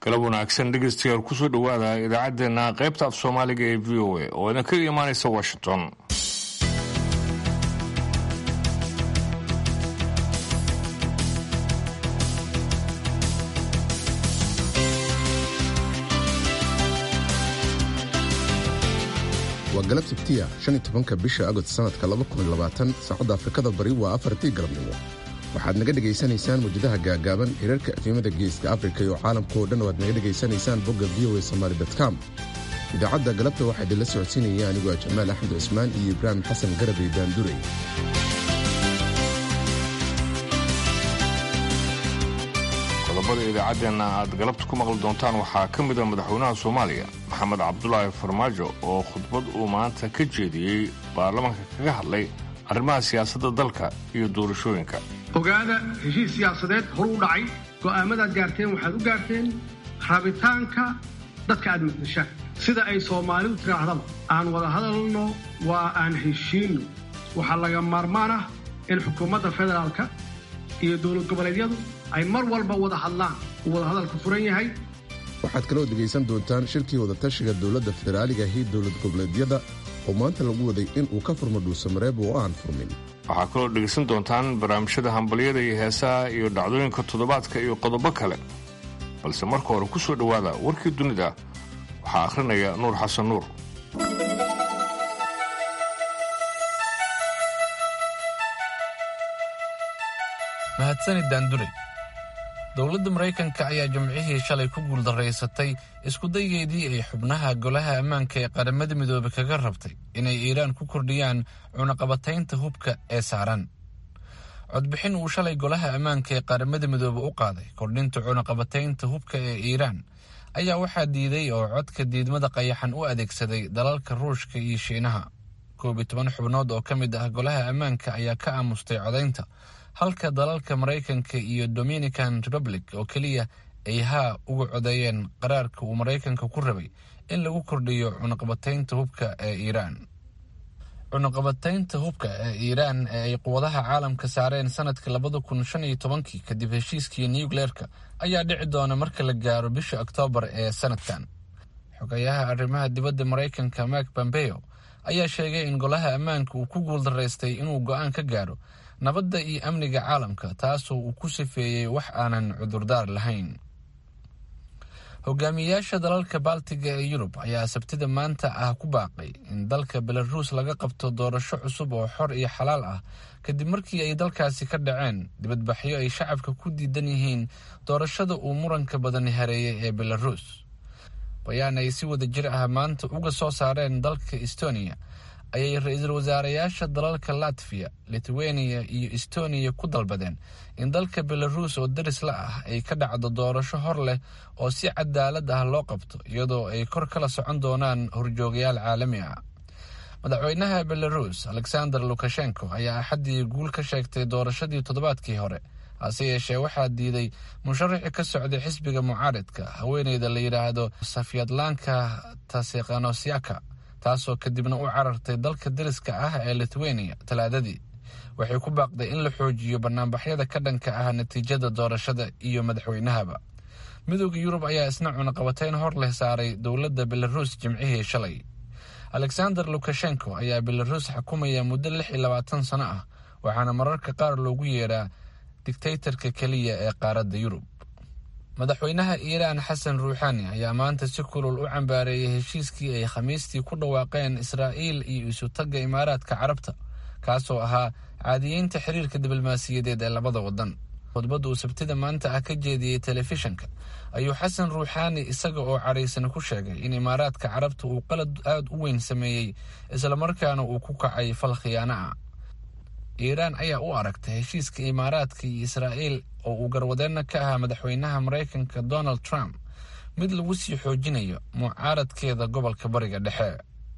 galab wanaagsan dhegeystayaal kusoo dhowaada idaacaddeenna qaybta af soomaaliga ee v o a oo idinkaga imaanaysa washington waa galab sabtiya shan iyo tobanka bisha agost sanadka saacadda afrikada bari waa afartii galabnimo waxaad naga dhegaysanaysaan mawjadaha gaagaaban hirarka efimada geeska afrika iyo caalamka oo dhan oo aad naga dhegaysanaysaan bogga v o a somaali com idaacadda galabta waxaa idinla socodsiinaya anigoo jamaal axmed cusmaan iyo ibraahim xasan garabey daandurey qodobada idaacaddeenna aad galabta ku maqli doontaan waxaa ka mida madaxweynaha soomaaliya maxamed cabdulaahi farmaajo oo khudbad uu maanta ka jeediyey baarlamaanka kaga hadlay arrimaha siyaasadda dalka iyo doorashooyinka ogaada heshiis siyaasadeed horu u dhacay go'aamadaad gaarteen waxaad u gaarteen rabitaanka dadka aad maqdishaan sida ay soomaalidu tidhaahdaba aan wada hadalno waa aan heshiinno waxaa laga maarmaan ah in xukuumadda federaalka iyo dowlad goboleedyadu ay mar walba wada hadlaan uu wada hadalku furan yahay waxaad kaloo dhegaysan doontaan shirkii wadatashiga dowladda federaaliga iyo dowlad goboleedyada oo maanta lagu waday in uu ka furmo dhuusamareeb oo aan furmin waxaa kaloo dhegaysan doontaan barnaamijyada hambalyada iyo heesaha iyo dhacdooyinka toddobaadka iyo qodobo kale balse marka hore ku soo dhowaada warkii dunida waxaa akhrinaya nuur xasan nuur mahadsanid daandure dowladda maraykanka ayaa jimcihii shalay ku guuldaraysatay iskudayeedii ay xubnaha golaha ammaanka ee qaramada midoobe kaga rabtay inay iiraan ku kordhiyaan cunaqabataynta hubka ee saaran codbixin uu shalay golaha ammaanka ee qaramada midoobe u qaaday kordhinta cunaqabataynta hubka ee iiraan ayaa waxaa diiday oo codka diidmada qayaxan u adeegsaday dalalka ruushka iyo shiinaha koob iyo toban xubnood oo ka mid ah golaha ammaanka ayaa ka aamustay codaynta halka dalalka maraykanka iyo dominican republic oo keliya ay haa uga codeeyeen qaraarka uu maraykanka ku rabay in lagu kordhiyo cunaqabataynta hubka ee iiraan cunaqabataynta hubka ee iiraan ee ay quwadaha caalamka saareen sanadkii labada kun shan iyo tobankii kadib heshiiskii nucleerka ayaa dhici doona marka la gaaro bisha oktoobar ee sanadkan xogayaha arrimaha dibadda maraykanka mark pompeo ayaa sheegay in golaha ammaanka uu ku guuldaraystay inuu go-aan ka gaaro nabadda iyo amniga caalamka taasoo uu ku sifeeyey wax aanan cudurdaar lahayn hogaamiyayaasha dalalka baltiga ee yurub ayaa sabtida maanta ah ku baaqay in dalka belaruus laga qabto doorasho cusub oo xor iyo xalaal ah kadib markii ay dalkaasi ka dhaceen dibadbaxyo ay shacabka ku diidan yihiin doorashada uu muranka badani hareeyay ee belaruus bayaan ay si wada jir ah maanta uga soo saareen dalka estonia ayay ra-iisul wasaareyaasha dalalka latviya lithuania iyo estoniya ku dalbadeen in dalka belaruus oo daris la ah ay ka dhacdo doorasho hor leh oo si cadaalad ah loo qabto iyadoo ay kor kala socon doonaan horjoogayaal caalami ah madaxweynaha belaruus alexander lukashenko ayaa axaddii guul ka sheegtay doorashadii toddobaadkii hore hase yeeshee waxaa diiday musharaxi ka socday xisbiga mucaaridka haweeneyda la yidhaahdo safyadlanka tasekanosyaka taasoo kadibna u carartay dalka dariska ah ee lithuania talaadadii waxay ku baaqday in la xoojiyo banaanbaxyada ka dhanka ah natiijada doorashada iyo madaxweynahaba midooda yurub ayaa isna cunaqabatayn hor leh saaray dowladda belaruus jimcihii shalay alexander lukashenko ayaa belaruus xukumaya muddo lix iyo labaatan sano ah waxaana mararka qaar loogu yeedhaa digtaytarka keliya ee qaaradda yurub madaxweynaha iiraan xasan ruuxaani ayaa maanta si kulul u cambaareeyay heshiiskii ay khamiistii ku dhawaaqeen israa'iil iyo isutagga imaaraadka carabta kaasoo ahaa caadiyeynta xiriirka diblomaasiyadeed ee labada waddan khudbadda uu sabtida maanta ah ka jeediyey telefishinka ayuu xasan ruuxaani isaga oo cadhaysan ku sheegay in imaaraadka carabta uu qalad aada u weyn sameeyey islamarkaana uu ku kacay fal khiyaano ah iiraan ayaa u aragtay heshiiska imaaraadka iyo israa'iil oo uu garwadeenna ka ahaa madaxweynaha maraykanka donald trump mid lagu sii xoojinayo mucaaradkeeda gobolka bariga dhexe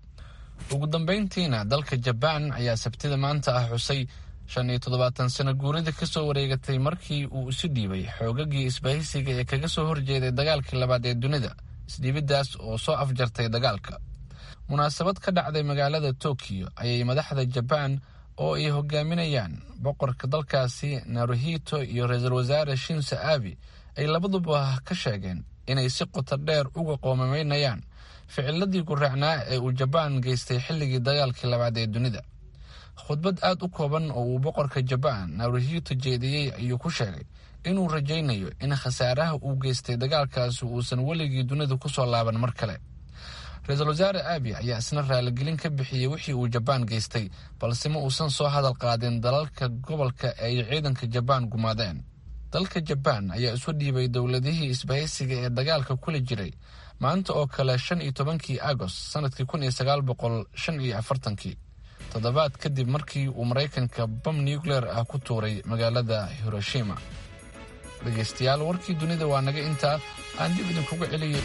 ugu dambeyntiina dalka jabaan ayaa sabtida maanta ah xusay shan iyo toddobaatan sano guurida ka soo wareegatay markii uu isu dhiibay xoogagii isbahaysiga ee kaga soo horjeeday dagaalkii labaad ee dunida isdhiibiddaas oo soo afjartay dagaalka munaasabad ka dhacday magaalada tokiyo ayay madaxda jabaan oo ay hogaaminayaan boqorka dalkaasi naruhito iyo ra-iisul wasaare shinsa abi ay labaduba ka sheegeen inay si qoto dheer uga qoomamaynayaan ficiladii guraacnaa ee uu jabaan geystay xilligii dagaalkii labaad ee dunida khudbad aad u kooban oo uu boqorka jabaan naruhito jeediyey ayuu ku sheegay inuu rajaynayo in khasaaraha uu geystay dagaalkaasi uusan weligii dunida kusoo laaban mar kale ra-iisul wasaare aabi ayaa isna raaligelin ka bixiyey wixii uu jabaan geystay balse ma uusan soo hadal qaadin dalalka gobolka ay ciidanka jabaan gumaadeen dalka jabaan ayaa isu dhiibay dowladihii isbahaysiga ee dagaalka kula jiray maanta oo kale shan iyo tobankii agost sanadkii kun iyo sagaal boqol shan iyo afartankii toddobaad kadib markii uu maraykanka bam nucleer ah ku tuuray magaalada hiroshima dhegaystayaal warkii dunida waa naga intaa aan dib idinkuga celiyey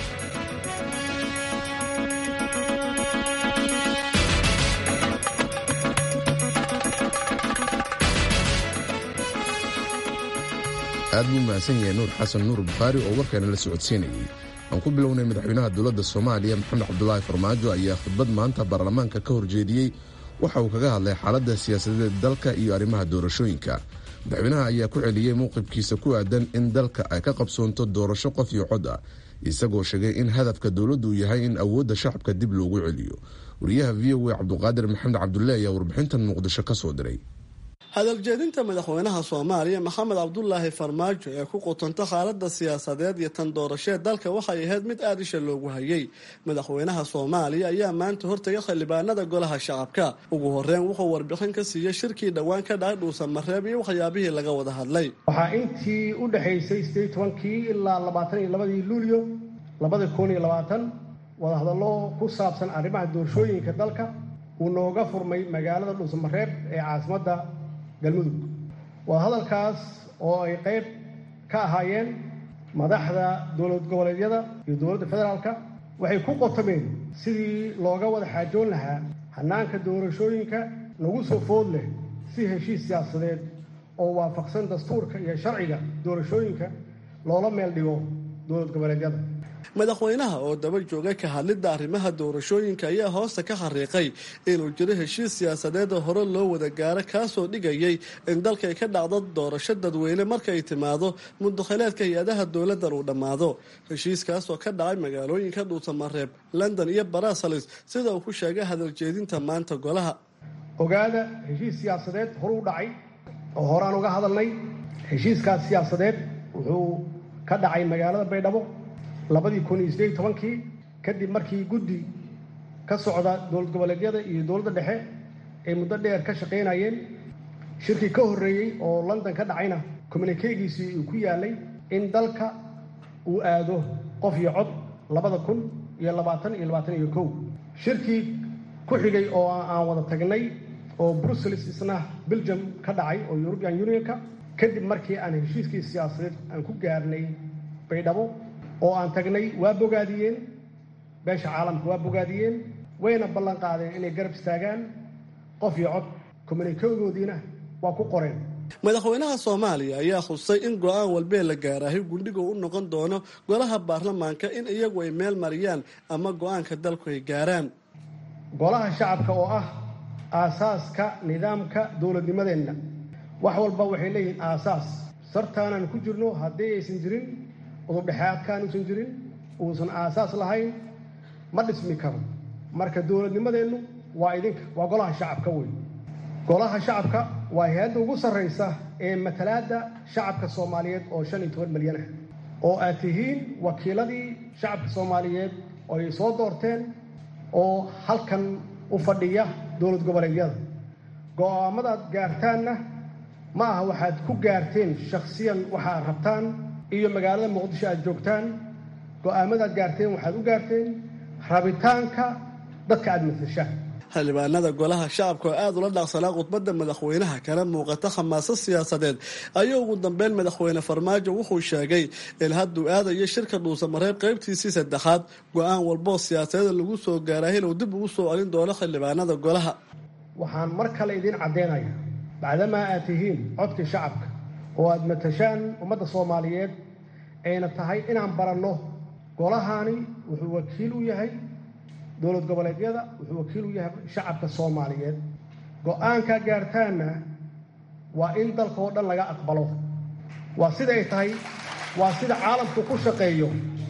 aad buu mahadsan yahay nuur xasan nuur bukhaari oo warkaana la socodsiinayay aan ku bilownay madaxweynaha dowladda soomaaliya maxamed cabdulaahi farmaajo ayaa khudbad maanta baarlamaanka ka horjeediyey waxa uu kaga hadlay xaaladda siyaasadeed dalka iyo arrimaha doorashooyinka madaxweynaha ayaa ku celiyey mowqifkiisa ku aadan in dalka ay ka qabsoonto doorasho qof iyo cod ah isagoo sheegay in hadafka dowladdu uu yahay in awoodda shacabka dib loogu celiyo wariyaha v o a cabduqaadir maxamed cabdulle ayaa warbixintan muqdisho ka soo diray hadaljeedinta madaxweynaha soomaaliya maxamed cabdulaahi farmaajo ee ku qutanta xaalada siyaasadeed iyo tan doorashee dalka waxay ahayd mid aada isha loogu hayay madaxweynaha soomaaliya ayaa maanta hortagay xildhibaanada golaha shacabka ugu horeyn wuxuu warbixin ka siiyey shirkii dhowaan ka dhacay dhuusan mareeb iyo waxyaabihii laga wada hadlay waxaa intii u dhexaysay sideed tobankii ilaa labaatan iyo labadii luulyo labada kun iyo labaatan wadahadallo ku saabsan arrimaha doorashooyinka dalka uu nooga furmay magaalada dhuusan mareeb ee caasimadda galmudug waa hadalkaas oo ay qayb ka ahaayeen madaxda dowlad goboleedyada iyo dowladda federaalka waxay ku qotomeen sidii looga wada xaajoon lahaa hanaanka doorashooyinka nagu soo food leh si heshiis siyaasadeed oo waafaqsan dastuurka iyo sharciga doorashooyinka loola meel dhigo dowlad goboleedyada madaxweynaha oo daba joogay ka hadlidda arrimaha doorashooyinka ayaa hoosta ka xariiqay inuu jiro heshiis siyaasadeed oo hore loo wada gaaro kaasoo dhigayay in dalkay ka dhacdo doorasho dadweyne markay timaado mudakhileedka hay-adaha dowladdan uu dhammaado heshiiskaasoo ka dhacay magaalooyinka dhuusamareeb london iyo barasalis sida uu ku sheegay hadaljeedinta maanta golaha ogaada heshiis siyaasadeed horu u dhacay oo horaan uga hadalnay heshiiskaas siyaasadeed wuxuu ka dhacay magaalada baydhabo labadii kun iyo sideed tobankii kadib markii guddi ka socda dowlad goboleedyada iyo dowladda dhexe ay muddo dheer ka shaqaynayeen shirkii ka horreeyey oo london ka dhacayna communikeegiisii uu ku yaalay in dalka uu aado qof iyo cod labada kun iyo labaatan iyo labaatan iyo kow shirkii ku xigay oo aan wada tagnay oo brussels isna belgium ka dhacay oo european unionka kadib markii aan heshiiskii siyaasadeed aan ku gaarnay baydhabo oo aan tagnay waa bogaadiyeen beesha caalamka waa bogaadiyeen wayna ballan qaadeen inay garab istaagaan qof iyo cod kommunikegoodiina waa ku qoreen madaxweynaha soomaaliya ayaa khusay in go-aan walbee la gaaraahay gundhiga u noqon doono golaha baarlamaanka in iyagu ay meel mariyaan ama go-aanka dalku ay gaaraan golaha shacabka oo ah aasaaska nidaamka dowladnimadeenna wax walba waxay leeyihiin aasaas sartaanaan ku jirno haddii aysan jirin udubdhexaadkaan uusan jirin uusan aasaas lahayn ma dhismi karo marka dowladnimadeennu waa idinka waa golaha shacabka wey golaha shacabka waa hay-adda ugu sarraysa ee matalaadda shacabka soomaaliyeed oo shan iyo toban milyan ah oo aad tihiin wakiiladii shacabka soomaaliyeed oo ay soo doorteen oo halkan u fadhiya dowlad goboleedyada go-aamadaad gaartaanna ma aha waxaad ku gaarteen shakhsiyan waxaad rabtaan iyo magaalada muqdisho aad joogtaan go-aamadaad gaarteen waxaad u gaarteen rabitaanka dadka aada matashaan xildhibaanada golaha shacabka oo aada ula dhaaqsanaa khudbadda madaxweynaha kana muuqata khamaasad siyaasadeed ayaa ugu dambeyn madaxweyne farmaajo wuxuu sheegay in hadduu aadayo shirka dhuusamareeb qaybtiisii saddexaad go-aan walboo siyaasadeeda lagu soo gaaray inuu dib ugu soo celin doono xildhibaanada golaha waxaan mar kale idiin caddeynaya bacdamaa aad tihiin codkii shacabka oo aada matashaan ummadda soomaaliyeed ayna tahay inaan baranno golahaani wuxuu wakiil u yahay dowlad goboleedyada wuxuu wakiil u yahay shacabka soomaaliyeed go-aankaa gaartaanna waa in dalka oo dhan laga aqbalo waa sida ay tahay waa sida caalamku ku shaqeeyo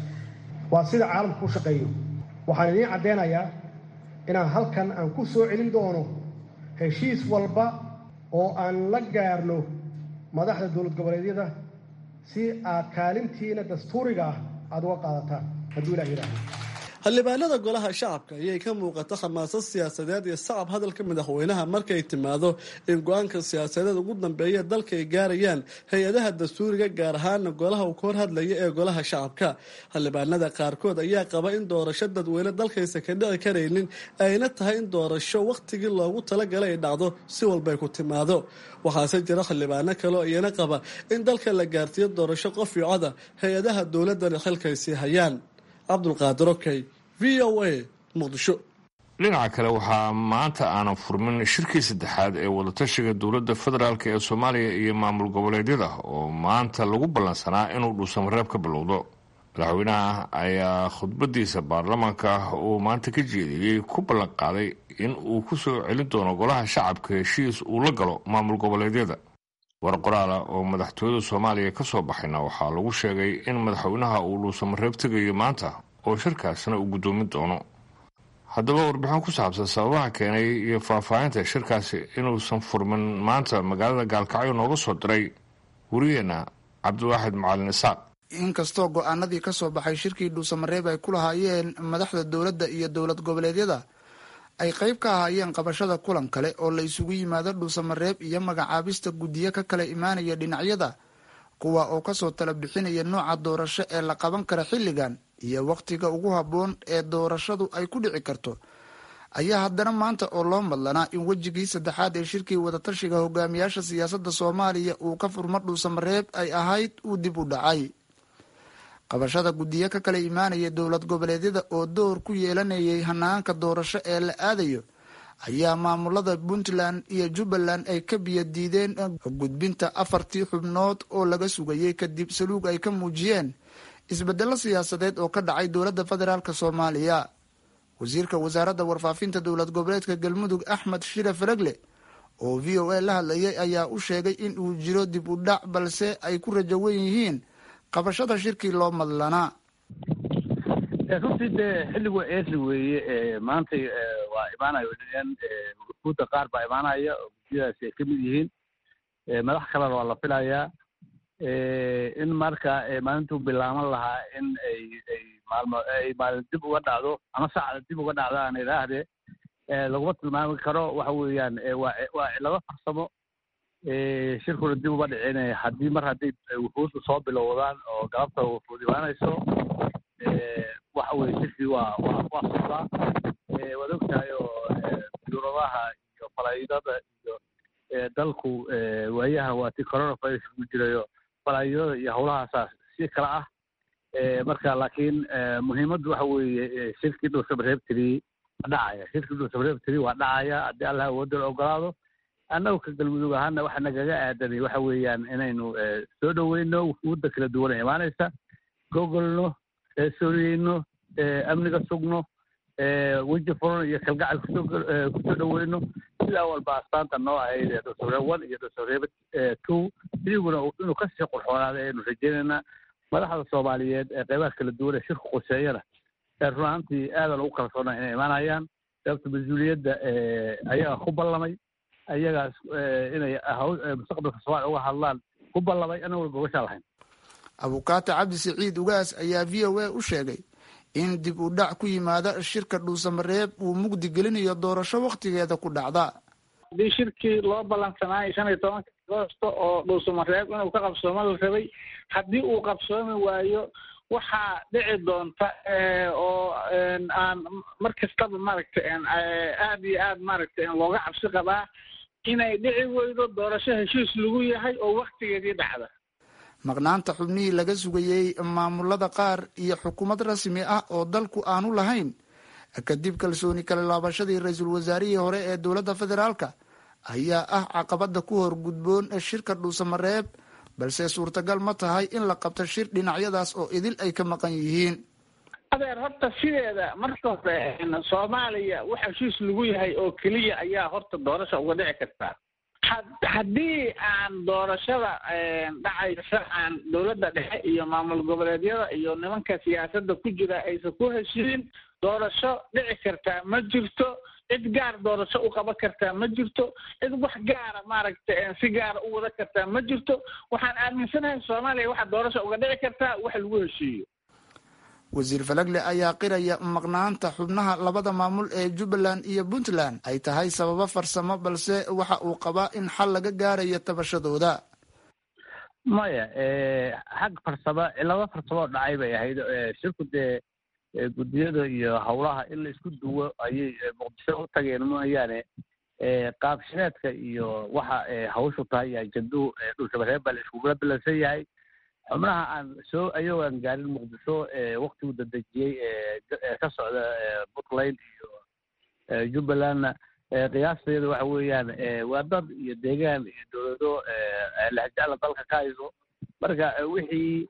waa sida caalamku u shaqeeyo waxaan idiin caddeynayaa inaan halkan aan ku soo celin doono heshiis walba oo aan la gaarno madaxda dowlad goboleedyada si aad kaalintiina dastuuriga ah aada uga qaadataan hadduu ilah yidhaahdo xildhibaanada golaha shacabka ayay ka muuqata khamaasad siyaasadeed iyo sacab hadalka madaxweynaha markay timaado in go-aanka siyaasadeed ugu dambeeya dalka ay gaarayaan hay-adaha dastuuriga gaar ahaana golaha uu ka hor hadlaya ee golaha shacabka xildhibaanada qaarkood ayaa qaba in doorasho dadweyne dalkaysa ka dhici karaynin ayna tahay in doorasho wakhtigii loogu talagalay ay dhacdo si walbay ku timaado waxaase jira xildhibaano kaleo iyana qaba in dalka la gaarsiiyo doorasho qof iyo coda hay-adaha dowladana xilkay sii hayaan cabdulqaadir okey v o a muqdisho dhinaca kale waxaa maanta aanan furmin shirkii saddexaad ee wadatashiga dowladda federaalk ee soomaaliya iyo maamul goboleedyada oo maanta lagu ballansanaa inuu dhuusamareeb ka bilowdo madaxweynaha ayaa khudbadiisa baarlamaanka uu maanta ka jeediyey ku ballan qaaday in uu ku soo celin doono golaha shacabka heshiis uu la galo maamul goboleedyada war qoraala oo madaxtooyada soomaaliya ka soo baxayna waxaa lagu sheegay in madaxweynaha uu dhuusamareeb tegayo maanta oo shirkaasna uu guddoomin doono haddaba warbixin ku saabsan sababaha keenay iyo faahfaahinta shirkaasi inuusan furmin maanta magaalada gaalkacyo nooga soo diray wariyeenna cabdiwaaxid macalin isaaq inkastoo go-aanadii ka soo baxay shirkii dhuusamareeb ay ku lahaayeen madaxda dowladda iyo dowlad goboleedyada ay qayb ka ahaayeen qabashada kulan kale oo la isugu yimaado dhuusamareeb iyo magacaabista guddiyo ka kala imaanaya dhinacyada kuwa oo kasoo tala bixinaya nooca doorasho ee la qaban kara xilligan iyo wakhtiga ugu habboon ee doorashadu ay ku dhici karto ayaa haddana maanta oo loo madlanaa in wejigii saddexaad ee shirkii wadatashiga hogaamiyaasha siyaasadda soomaaliya uu ka furmo dhuusamareeb ay ahayd uu dib u dhacay qabashada guddiyo ka kala imaanaya dowlad goboleedyada oo door ku yeelanayay hanaanka doorasho ee la aadayo ayaa maamulada puntland iyo jubbaland ay ka biyo diideen gudbinta afartii xubnood oo laga sugayay kadib saluug ay ka muujiyeen isbedelo siyaasadeed oo ka dhacay dowladda federaalk soomaaliya wasiirka wasaaradda warfaafinta dowlad goboleedka galmudug axmed shire faragle oo v o a la hadlayay ayaa u sheegay in uu jiro dib u dhac balse ay ku rajo wen yihiin qabashada shirkii loo madlanaa runtii dee xilligu eesli weeye maanta waa imaanayo guuda qaar baa imaanaya oo guddiyadaasi ay ka mid yihiin madax kalena waa la filayaa in marka maalintuu bilaaban lahaa in ay ay maalmo ay maalin dib uga dhacdo ama saacda dib uga dhacdo aan idhaahdee laguma tilmaami karo waxa weeyaan waa waa cilado farsamo shirkuna dib uma dhicin haddii mar hadday wufuudda soo bilowdaan oo galabta wufuud imaanayso waxa weye shirkii waa waa waa socdaa waad ogtahay oo duuradaha iyo falaydada iyo dalku waayaha waa ti coronavirus ku jirayo falaydada iyo howlahaasaa si kala ah marka laakiin muhiimaddu waxa weeye shirkii dhuusamareeb tiri waa dhacaya shirkii dhuusamareeb tiri waa dhacaya haddii allah awoodda la ogolaado annagu ka galmudug ahaana waxa nagaga aadanay waxa weeyaan inaynu soo dhoweyno wufuudda kala duwana imaanaysa gogolno sooriyeyno amniga sugno weji furan iyo kalgacal kusoo kusoo dhoweyno sidaa walba astaanta noo ahayd ee dhuusamareeb one iyo dhuusamareeb two idiguna inuu kasii qurxoonaada aynu rajeynaynaa madaxda soomaaliyeed ee qeybaha kala duwan ee shirka quseeyana run ahaantii aadan ugu kalsoona inay imaanayaan sababta mas-uuliyadda ayaga ku ballamay ayagaas inay mustaqbalka soomaaliya uga hadlaan ku ballamay anaguna gogashaa lahayn abukaate cabdi siciid ugaas ayaa v o a u sheegay in dib u dhac ku yimaada shirka dhuusamareeb uu mugdi gelinayo doorasho wakhtigeeda ku dhacda haddii shirkii loo ballansanaayo shan iyo tobanka agoosto oo dhuusamareeb inuu ka qabsoomo la rabay haddii uu qabsoomi waayo waxaa dhici doonta oo aan mar kastaba maaragtay aad iyo aad maaragtay looga cabsi qabaa inay dhici weydo doorasho heshiis lagu yahay oo waktigeedii dhacda maqnaanta xubnihii laga sugayey maamulada qaar iyo xukuumad rasmi ah oo dalku aanu lahayn kadib kalsooni kala laabashadii ra-iisul wasaarihii hore ee dowladda federaalka ayaa ah caqabada ku hor gudboon shirka dhuusamareeb balse suurtagal ma tahay in la qabto shir dhinacyadaas oo idil ay ka maqan yihiin adeer horta sideeda marka hore soomaaliya wax heshiis lagu yahay oo keliya ayaa horta doorasha uga dhici kartaa haddii aan doorashada dhacaysa aan dowladda dhexe iyo maamul goboleedyada iyo nimanka siyaasadda ku jira aysan ku heshiin doorasho dhici kartaa ma jirto cid gaar doorasho u qaban kartaa ma jirto cid wax gaara maaragta si gaara u wada kartaa ma jirto waxaan aaminsanahay soomaaliya waxaa doorasho uga dhici kartaa wax lagu heshiiyo wasiir falagle ayaa qiraya maqnaanta xubnaha labada maamul ee jubbaland iyo puntland ay tahay sababo farsamo balse waxa uu qabaa in xal laga gaarayo tabashadooda maya xag farsamo cilado farsamoo dhacay bay ahayd shirku dee guddiyada iyo howlaha in la isku duwo ayay muqdisho u tageen mooyaane qaabshineedka iyo waxa hawshu tahay iyo ajanduhu dhulshabareeb baa la iskugula bilansan yahay xubnaha aan soo ayagoo aan gaarin muqdisho waktigu dadejiyey ka socda puntland iyo jubbalandna qiyaasteeda waxa weeyaan waa dad iyo deegaan iyo dowlado lexjecla dalka ka hayso marka wixii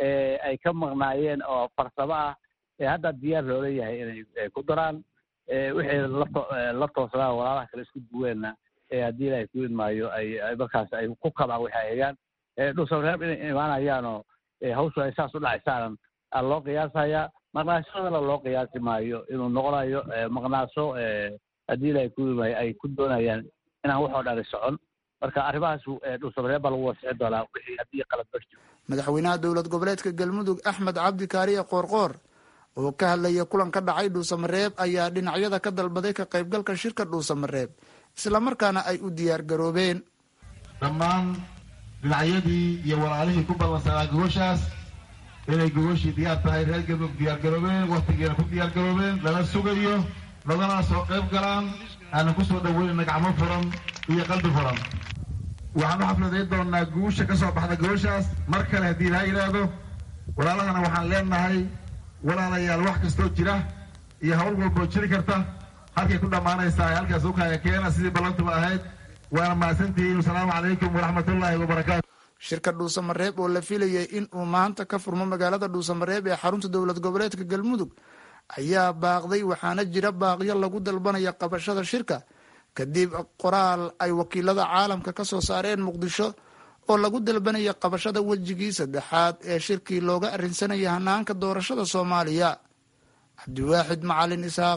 ay ka maqnaayeen oo farsamo ah hadda diyaar loola yahay inay ku daraan wixii la toosnaa walaalaha kale isku duweenna haddii ilaahay ku idmaayo ay markaas ay ku kabaan waxay eegaan dhulsabreeb inay imaanayaanoo hawshu ay saas u dhacaysaanan aa loo qiyaasayaa maqnaashadana loo qiyaasi maayo inuu noqonayo maqnaasho haddii ilaahay ku idmaayo ay ku doonayaan inaan waxoo dhani socon marka arrimahaas dhulsabreeb baa lagu wasixi doonaa wixii haddii qalad barjiro madaxweynaha dowlad goboleedka galmudug axmed cabdi kaariye qoorqoor oo ka hadlaya kulan ka dhacay dhuusamareeb ayaa dhinacyada ka dalbaday ka qaybgalka shirka dhuusamareeb islamarkaana ay u diyaar garoobeen dhammaan dhinacyadii iyo walaalihii ku ballansanaa gogoshaas inay gogoshii diyaar tahay reer galmudug diyaar garoobeen wakhtigeena ku diyaar garoobeen lala sugayo lagana soo qayb galaan aanan ku soo dhaweynayna gacmo furan iyo qalbi furan waxaan u xafladayn doonaa guusha ka soo baxda gogoshaas mar kale haddii ilaa yidhaahdo walaalahana waxaan leenahay walaalayaal wax kastoo jira iyo hawl walboo jiri karta halkay ku dhammaanaysaa halkaas u kaaga keena sidii ballantuba ahayd waana mahadsantihiin asalaamu calaykum waraxmatullaahi wabarakaatu shirka dhuusamareeb oo la filayay in uu maanta ka furmo magaalada dhuusamareeb ee xarunta dowlad goboleedka galmudug ayaa baaqday waxaana jira baaqyo lagu dalbanaya qabashada shirka kadib qoraal ay wakiilada caalamka ka soo saareen muqdisho oo lagu dalbanaya qabashada wejigii saddexaad ee shirkii looga arrinsanaya hanaanka doorashada soomaaliya cabdiwaaxid macalin isaaq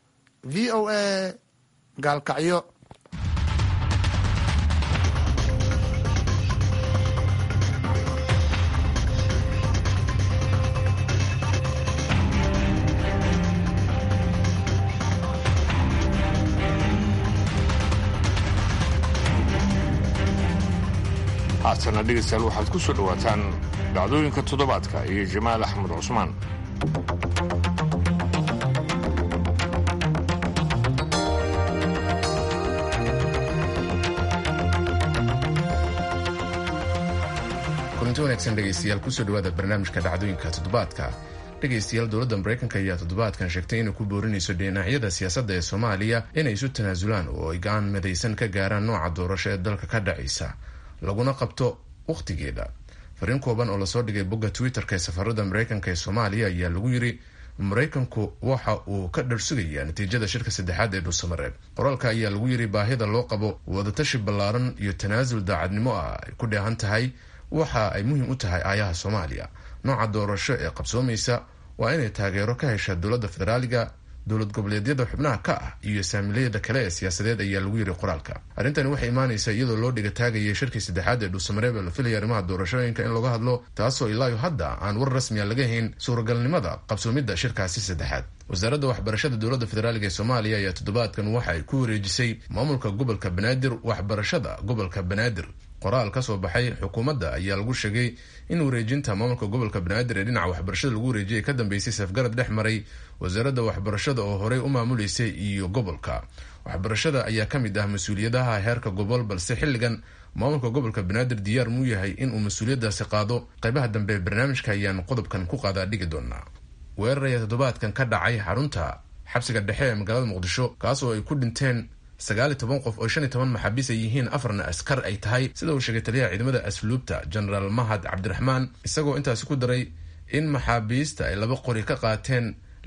v o a gaalkacyo haatana dhegaystayaal waxaad ku soo dhowaataan dhacdooyinka toddobaadka iyo jamaal axmed cusmaan kulanti wanaagsan dhegaystayaal kusoo dhawaada barnaamijka dhacdooyinka toddobaadka dhegaystayaal dowladda maraykanka ayaa toddobaadkan sheegtay inay ku boorinayso dhinacyada siyaasadda ee soomaaliya inay isu tanaasulaan oo ay go-aan midaysan ka gaaraan nooca doorasho ee dalka ka dhacaysa laguna qabto wakhtigeeda fariin kooban oo lasoo dhigay bogga twitter-ka ee safarada maraykanka ee soomaaliya ayaa lagu yiri maraykanku waxa uu ka dharsugayaa natiijada shirka saddexaad ee dhuusamareeb qoraalka ayaa lagu yiri baahida loo qabo wadatashi ballaaran iyo tanaasul daacadnimo ah ay ku dheehan tahay waxa ay muhiim u tahay aayaha soomaaliya nooca doorasho ee qabsoomaysa waa inay taageero ka hesha dowladda federaaliga dowlad goboleedyada xubnaha ka ah iyo saamilayada kale ee siyaasadeed ayaa lagu yiri qoraalka arrintani waxay imaanaysaa iyadoo loo dhiga taagayay shirkii saddexaad ee dhuusamareeb ee la filaya arrimaha doorashooyinka in laga hadlo taasoo ilaayo hadda aan war rasmiya laga hayn suuragalnimada qabsoomidda shirkaasi saddexaad wasaaradda waxbarashada dowladda federaaliga ee soomaaliya ayaa toddobaadkan waxa ay ku wareejisay maamulka gobolka banaadir waxbarashada gobolka banaadir qoraal ka soo baxay xukuumadda ayaa lagu sheegay in wareejinta maamulka gobolka banaadir ee dhinaca waxbarashada lagu wareejiyay ka dambeysay safgarad dhex maray wasaaradda waxbarashada oo horey u maamuleysay iyo gobolka waxbarashada ayaa ka mid ah mas-uuliyadaha heerka gobol balse xilligan maamulka gobolka banaadir diyaar muu yahay inuu mas-uuliyadaasi qaado qaybaha dambe ee barnaamijka ayaan qodobkan ku qaadaa dhigi doonaa weerar ayaa toddobaadkan ka dhacay xarunta xabsiga dhexe ee magaalada muqdisho kaas oo ay ku dhinteen sagaal iyo toban qof oo shan iyo toban maxaabiis ay yihiin afarna askar ay tahay sida uu sheegay taliyaha ciidamada asluubta genaraal mahad cabdiraxmaan isagoo intaasi ku daray in maxaabiista ay laba qori ka qaateen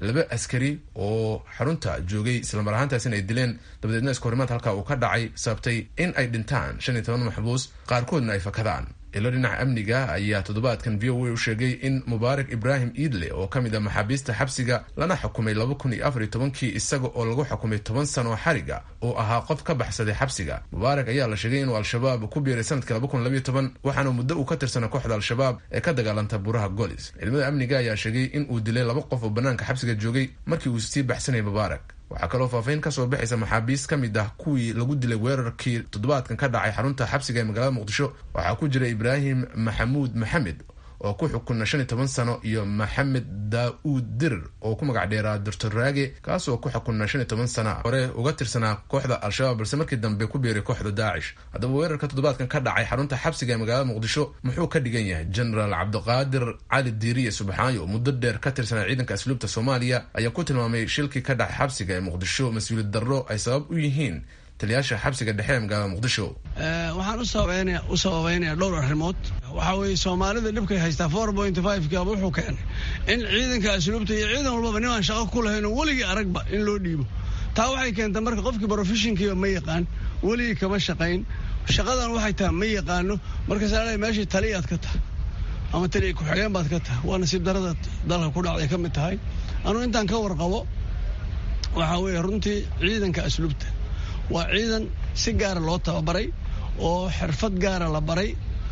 laba askari oo xarunta joogay islamar ahaantaasina ay dileen dabadeedna iskahorimaad halkaa uu ka dhacay sababtay in ay dhintaan shan iyo toban maxbuus qaarkoodna ay fakadaan ilo dhinaca amniga ayaa toddobaadkan v o a u sheegay in mubaarak ibraahim iidle oo ka mid ah maxaabiista xabsiga lana xukumay laba kun iyo afar iyo tobankii isaga oo lagu xukumay toban sano xariga oo ahaa qof ka baxsaday xabsiga mubaarak ayaa la sheegay inuu al-shabaab ku biiray sanadkii laba kun labayo toban waxaana muddo uu ka tirsanaa kooxda al-shabaab ee ka dagaalanta buraha golis ciidamada amniga ayaa sheegay in uu dilay laba qof oo banaanka xabsiga joogay markii uu sii baxsanayay mubaarak waxaa kaloo faahfaahin kasoo baxaysa maxaabiist ka mid ah kuwii lagu dilay weerarkii toddobaadkan ka dhacay xarunta xabsiga ee magaalada muqdisho waxaa ku jira ibraahim maxamuud maxamed oo ku xukuna shan iyo toban sano iyo maxamed daa-uud dirir oo ku magac dheeraa doctor raage kaasoo ku xukuna shan iyo toban sana hore uga tirsanaa kooxda al-shabaab balse markii dambe ku biiray kooxda daacish haddaba weerarka toddobaadkan ka dhacay xarunta xabsiga ee magaalada muqdisho muxuu ka dhigan yahay genaraal cabdiqaadir cali diiriye subxaayo oo muddo dheer ka tirsanaa ciidanka asluubta soomaaliya ayaa ku tilmaamay shilkii ka dhacay xabsiga ee muqdisho mas-uuliyad darro ay sabab u yihiin taliyaasha xabsiga dhexe ee magaalada muqdisho waxaan u sababeynaya dhowr arrimood waxaa weeye soomaalida dhibkay haystaa four point five kaba wuxuu keenay in ciidanka asluubta iyo ciidan walbaba nimaan shaqo ku lahayn oo weligii aragba in loo dhiibo taa waxay keentay marka qofkii brofeshinkiiba ma yaqaan weligii kama shaqayn shaqadan waxay tahay ma yaqaano markaasa meeshii taliyaad ka tahay ama taliya ku-xigeen baad ka tahay waa nasiib darada dalka ku dhacday ka mid tahay anuu intaan ka warqabo waxaa weeye runtii ciidanka asluubta waa ciidan si gaara loo tababaray oo xirfad gaara la baray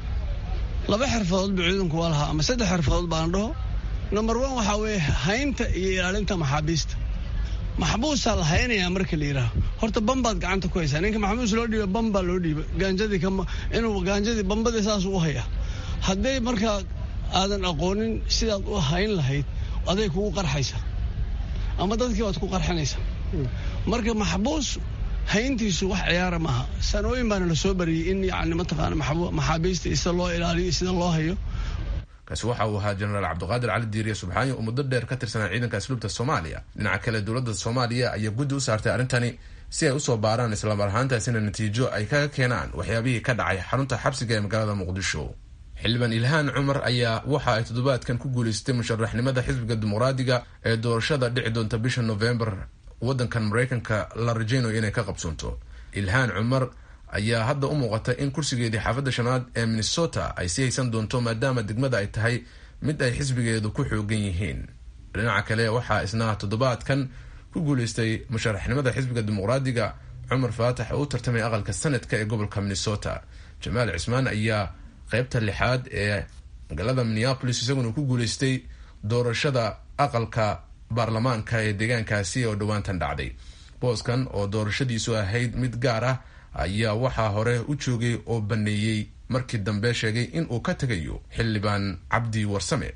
laba xirfadood buu ciidanku waa lahaa ama saddex xirfadood baan dhaho number one waxaa weeye haynta iyo ilaalinta maxaabiista maxbuusaa la haynayaa marka la yidhaaho horta bambaad gacanta ku haysaa ninka maxbuus loo dhiiba bambaa loo dhiiba gaanjadii inuu gaanjadii bambadii saas u hayaa hadday markaa aadan aqoonin sidaad u hayn lahayd aday kugu qarxaysaa ama dadkii baad ku qarxinaysaa marka maxbuus hayntiisu wax ciyaara maaha sanooyin baana la soo bariyey in yani mataqaana maxaabiista sida loo ilaaliyo sida loo hayo kaasi waxa uu ahaa jenaraal cabdiqaadir cali diiriye subxaani oo muddo dheer ka tirsanaa ciidanka asluubta soomaaliya dhinaca kale dowladda soomaaliya ayaa guddi u saartay arrintani si ay usoo baaraan islamar ahaantaasina natiijo ay kaga keenaan waxyaabihii ka dhacay xarunta xabsiga ee magaalada muqdisho xildhibaan ilhaan cumar ayaa waxa ay toddobaadkan ku guulaystay musharaxnimada xisbiga dimuqraadiga ee doorashada dhici doonta bisha novembar waddankan maraykanka la rajaynayo inay ka qabsoonto ilhaan cumar ayaa hadda u muuqata in kursigeedii xaafadda shanaad ee minnesota ay sii haysan doonto maadaama degmada ay tahay mid ay xisbigeedu ku xoogan yihiin dhinaca kale waxaa isna toddobaadkan ku guulaystay musharaxnimada xisbiga dimuqraadiga cumar faatax oo u tartamay aqalka sanadka ee gobolka minnesota jamaal cismaan ayaa qeybta lixaad ee magaalada minneapolis isaguna ku guulaystay doorashada aqalka baarlamaanka ee deegaankaasi oo dhowaantan dhacday booskan oo doorashadiisu ahayd mid gaar ah ayaa waxaa hore u joogay oo baneeyey markii dambe sheegay in uu ka tegayo xildhibaan cabdi warsame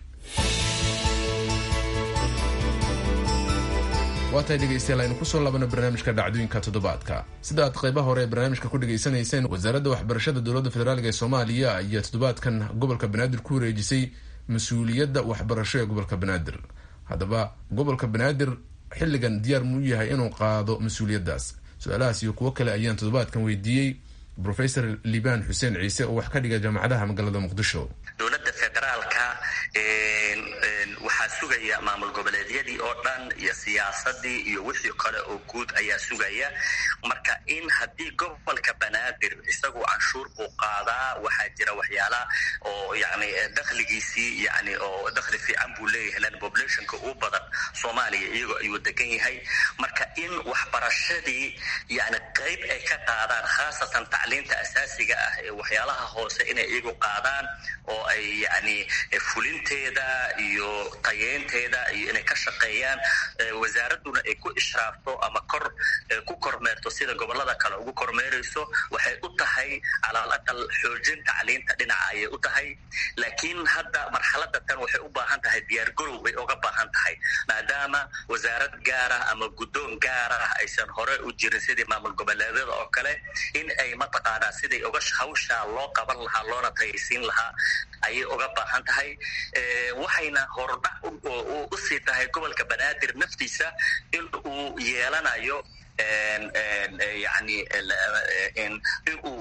waa tahay dhegeystayaal aynu kusoo laabana barnaamijka dhacdooyinka toddobaadka sida aad qaybaha hore ee barnaamijka ku dhegaysanayseen wasaaradda waxbarashada dowladda federaalk ee soomaaliya ayaa toddobaadkan gobolka banaadir ku wareejisay mas-uuliyadda waxbarasho ee gobolka banaadir haddaba gobolka banaadir xilligan diyaar muu yahay inuu qaado mas-uuliyaddaas su-aalahaas iyo kuwo kale ayaan toddobaadkan weydiiyey professor liban xuseen ciise oo wax ka dhiga jaamacadaha magaalada muqdisho dowladda federaalka waxaa sugaya maamul goboleedyadii oo dhan iyo siyaasadii iyo wixii kale oo guud ayaa sugaya marka in haddii gobolka banaadir isagu canshuur buu qaadaa waxaa jira waxyaala oo yani dakhligiisii yani oo dakhli fiican buu leeyahay lan populationka ugu badan soomaaliya iyagoo ayuu degan yahay marka in waxbarashadii yani qayb ay ka qaadaan khaasatan tacliinta asaasiga ah ee waxyaalaha hoose inay iyagu qaadaan oo ay yani fulinteeda iyo tayeynteeda iyo inay ka shaqeeyaan wasaaraduna ay ku ishraafto ama kor ku kormeerto sida gobolada kale ugu kormeerayso waxay u tahay calaal aqal xoojin tacliinta dhinaca ayay u tahay laakiin hadda marxalada tan waxay u baahan tahay diyaargarow bay uga baahan tahay maadaama wasaarad gaarah ama guddoon gaarah aysan hore u jirin sidii maamul goboleedyada oo kale in ay mataqaanaa siday uga hawshaa loo qaban lahaa loona tayaysiin lahaa ayay uga baahan tahay waxayna hordhac usii tahay gobolka banaadir naftiisa in uu yeelanayo yani inuu yani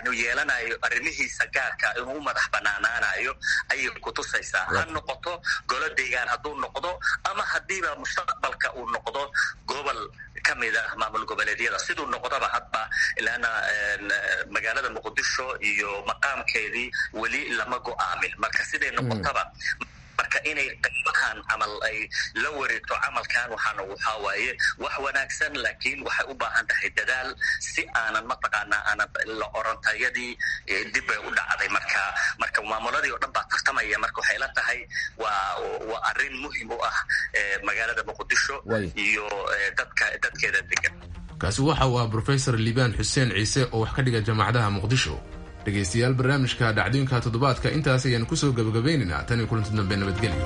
inuu yeelanayo arrimihiisa gaarka inuu u madax banaanaanayo ayay kutusaysaa ha noqoto golo deegaan hadduu noqdo ama haddiiba mustaqbalka uu noqdo gobol ka mid ah maamul goboleedyada siduu noqdaba hadba ilaana magaalada muqdisho iyo maqaamkeedii weli lama go-aamin marka siday noqotaba marka inay qaybahan camal ay la wareegto camalkan waxaana waxaa waaye wax wanaagsan laakiin waxay u baahan tahay dadaal si aanan mataqaanaa aanan la orantayadii dib bay u dhacday marka marka maamuladii oo dhan baa tartamaya marka waxay la tahay waa waa arrin muhim u ah magaalada muqdisho iyo dadka dadkeeda degan kaasi waxa uu ah brofesor liibaan xuseen ciise oo wax ka dhiga jaamacadaha muqdisho dhegaystayaal barnaamijka dhacdooyinka toddobaadka intaas ayaan kusoo gabagabaynaynaa tan iyo kulanti dambe nabadgelyo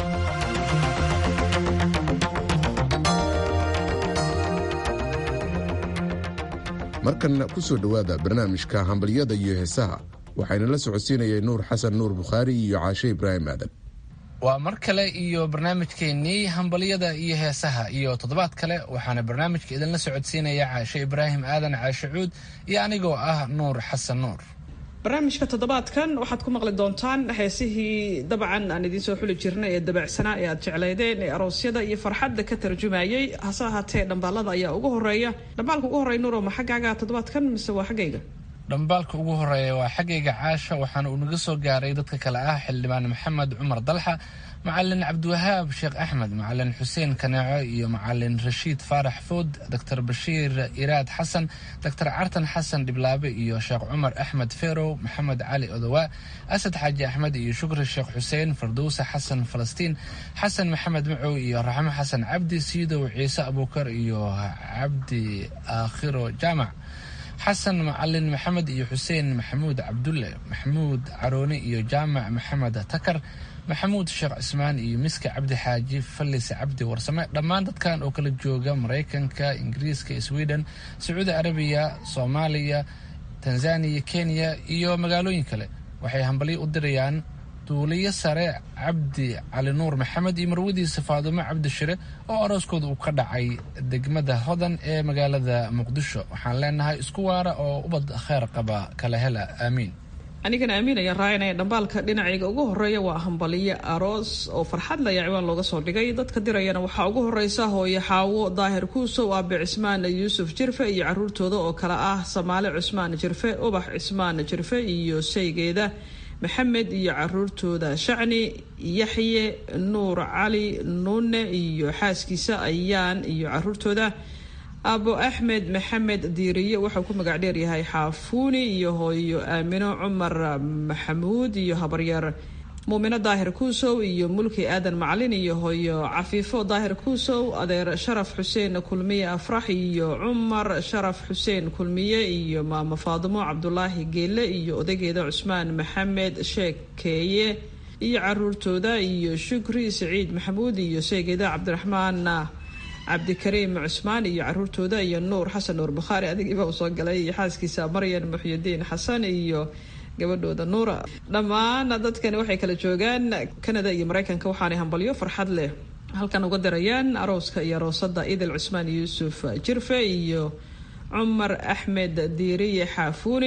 markanna ku soo dhowaada barnaamijka hambalyada iyo heesaha waxayna la socodsiinayay nuur xasan nuur bukhaari iyo caashe ibraahim aadan waa mar kale iyo barnaamijkeennii hambalyada iyo heesaha iyo toddobaad kale waxaana barnaamijka idinla socodsiinaya caashe ibraahim aadan caashe cuud iyo anigoo ah nuur xasan nuur barnaamijka toddobaadkan waxaad ku maqli doontaan heesihii dabcan aan idiin soo xuli jirnay ee dabacsanaa ee aad jeclaydeen ee aroosyada iyo farxadda ka tarjumayay hase ahaatee dhambaalada ayaa ugu horeeya dhambaalka ugu horreya nuuro ma xaggaaga toddobaadkan mise waa xaggayga dhambaalka ugu horeeya waa xaggayga caasha waxaana uu naga soo gaaray dadka kale ah xildhibaan maxamed cumar dalxa macalin cabdiwahaab sheekh axmed macalin xuseen kaneeco iyo macalin rashiid faarax food doctor bashiir iraad xasan doctor cartan xasan dhiblaabe iyo sheekh cumar axmed ferow maxamed cali odowaa asad xaaji axmed iyo shukri sheekh xuseen fardowse xasan falastiin xasan maxamed macow iyo raxmo xasan cabdi siidow ciise abuukar iyo cabdi aakhiro jaamac xasan macalin maxamed iyo xuseen maxamuud cabdulle maxamuud carooni iyo jaamac maxamed takar maxamuud sheekh cismaan iyo miska cabdi xaaji fallis cabdi warsame dhammaan dadkan oo kala jooga maraykanka ingiriiska sweden sacuudi arabiya soomaaliya tanzaniya kenya iyo magaalooyin kale waxay hambalyo u dirayaan duuliyo sare cabdi cali nuur maxamed iyo marwadiisa faadumo cabdi shire oo arooskooda uu ka dhacay degmada hodan ee magaalada muqdisho waxaan leenahay isku waara oo ubad kheyr qaba kala hela aamiin anigana aamiin ayaan raacinaya dhambaalka dhinacayga ugu horeeya waa hambaliyo aroos oo farxad laya ciwaan looga soo dhigay dadka dirayana waxaa ugu horeysa hooyo xaawo daahir kuusow aabe cismaan yuusuf jirfe iyo caruurtooda oo kale ah samaale cusmaan jirfe ubax cismaan jirfe iyo saygeeda maxamed iyo caruurtooda shacni yaxye nuur cali nuune iyo xaaskiisa ayaan iyo caruurtooda abo axmed maxamed diiriye wuxuu ku magac dheeryahay xaafuuni iyo hooyo aamino cumar maxamuud iyo habaryar muumino daahir kuusow iyo mulki aadan macalin iyo hooyo cafiifo daahir kuusow adeer sharaf xuseen kulmiye afrax iyo cumar sharaf xuseen kulmiye iyo maamo faadimo cabdulaahi geelle iyo odageeda cusmaan maxamed sheekeeye iyo caruurtooda iyo shukri saciid maxamuud iyo sheegeeda cabdiraxmaan cabdikariim cusmaan iyo caruurtooda iyo nuur xasan nuur bukhaari adigiiba uu soo galay iyo xaaskiisa maryan muxyidiin xasan iyo gabadhooda nuura dhammaan dadkani waxay kala joogaan canada iyo mareykanka waxaanay hambalyo farxad leh halkan uga dirayaan arooska iyo aroosada idil cusmaan yuusuf jirfe iyo cumar axmed diiriye xaafuuni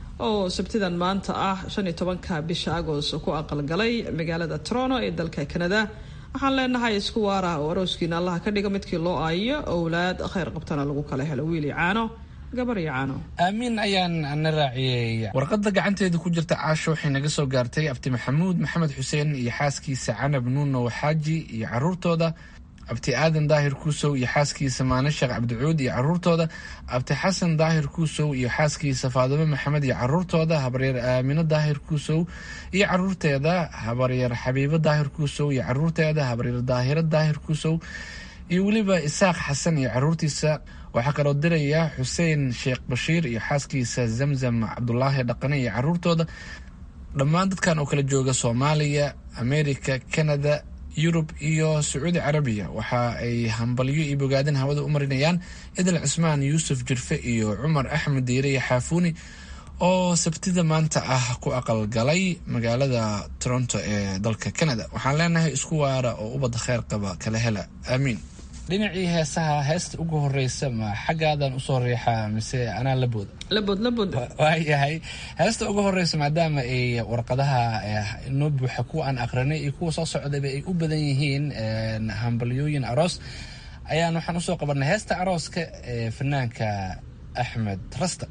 oo sabtidan maanta ah shan iyo tobanka bisha agost ku aqalgalay magaalada toronto ee dalka canada waxaan leenahay isku waara oo arooskiina allaha ka dhiga midkii loo aayo owlaad kheyr qabtana lagu kala helo wiil iyo caano gabar iyo caano aamiin ayaan na raaciyey warqadda gacanteeda ku jirta caasho waxay naga soo gaartay abti maxamuud maxamed xuseen iyo xaaskiisa canab nuuno xaaji iyo caruurtooda abti aadan daahir kuusow iyo xaaskiisa maane sheekh cabdicuud iyo caruurtooda abti xasan daahir kuusow iyo xaaskiisa faadimo maxamed iyo caruurtooda habaryar aamino daahir kuusow iyo caruurteeda habaryar xabiibo daahir kuusow iyo caruurteeda habaryar daahiro daahir kuusow iyo weliba isaaq xasan iyo caruurtiisa waxaa kaloo diraya xuseen sheekh bashiir iyo xaaskiisa zamzam cabdulaahi dhaqane iyo caruurtooda dhammaan dadkan oo kala jooga soomaaliya america canada yurub iyo sacuudi carabiya waxa ay hambalyo iyo bogaadin hawada u marinayaan idil cismaan yuusuf jirfe iyo cumar axmed diire iyo xaafuuni oo sabtida maanta ah ku aqalgalay magaalada toronto ee dalka canada waxaan leenahay isku waara oo ubadda kheyr qaba kala hela aamiin dhinacii heesaha heesta ugu horeysa ma xaggaadan usoo riixaa mise anaa labooda labood labood waayahay heesta ugu horeysa maadaama ay warqadaha inoo buuxa kuwa aan aqrinay iyo kuwa soo socdayba ay u badan yihiin hambalyooyin aroos ayaan waxaan usoo qabanay heesta arooska ee fanaanka axmed rasta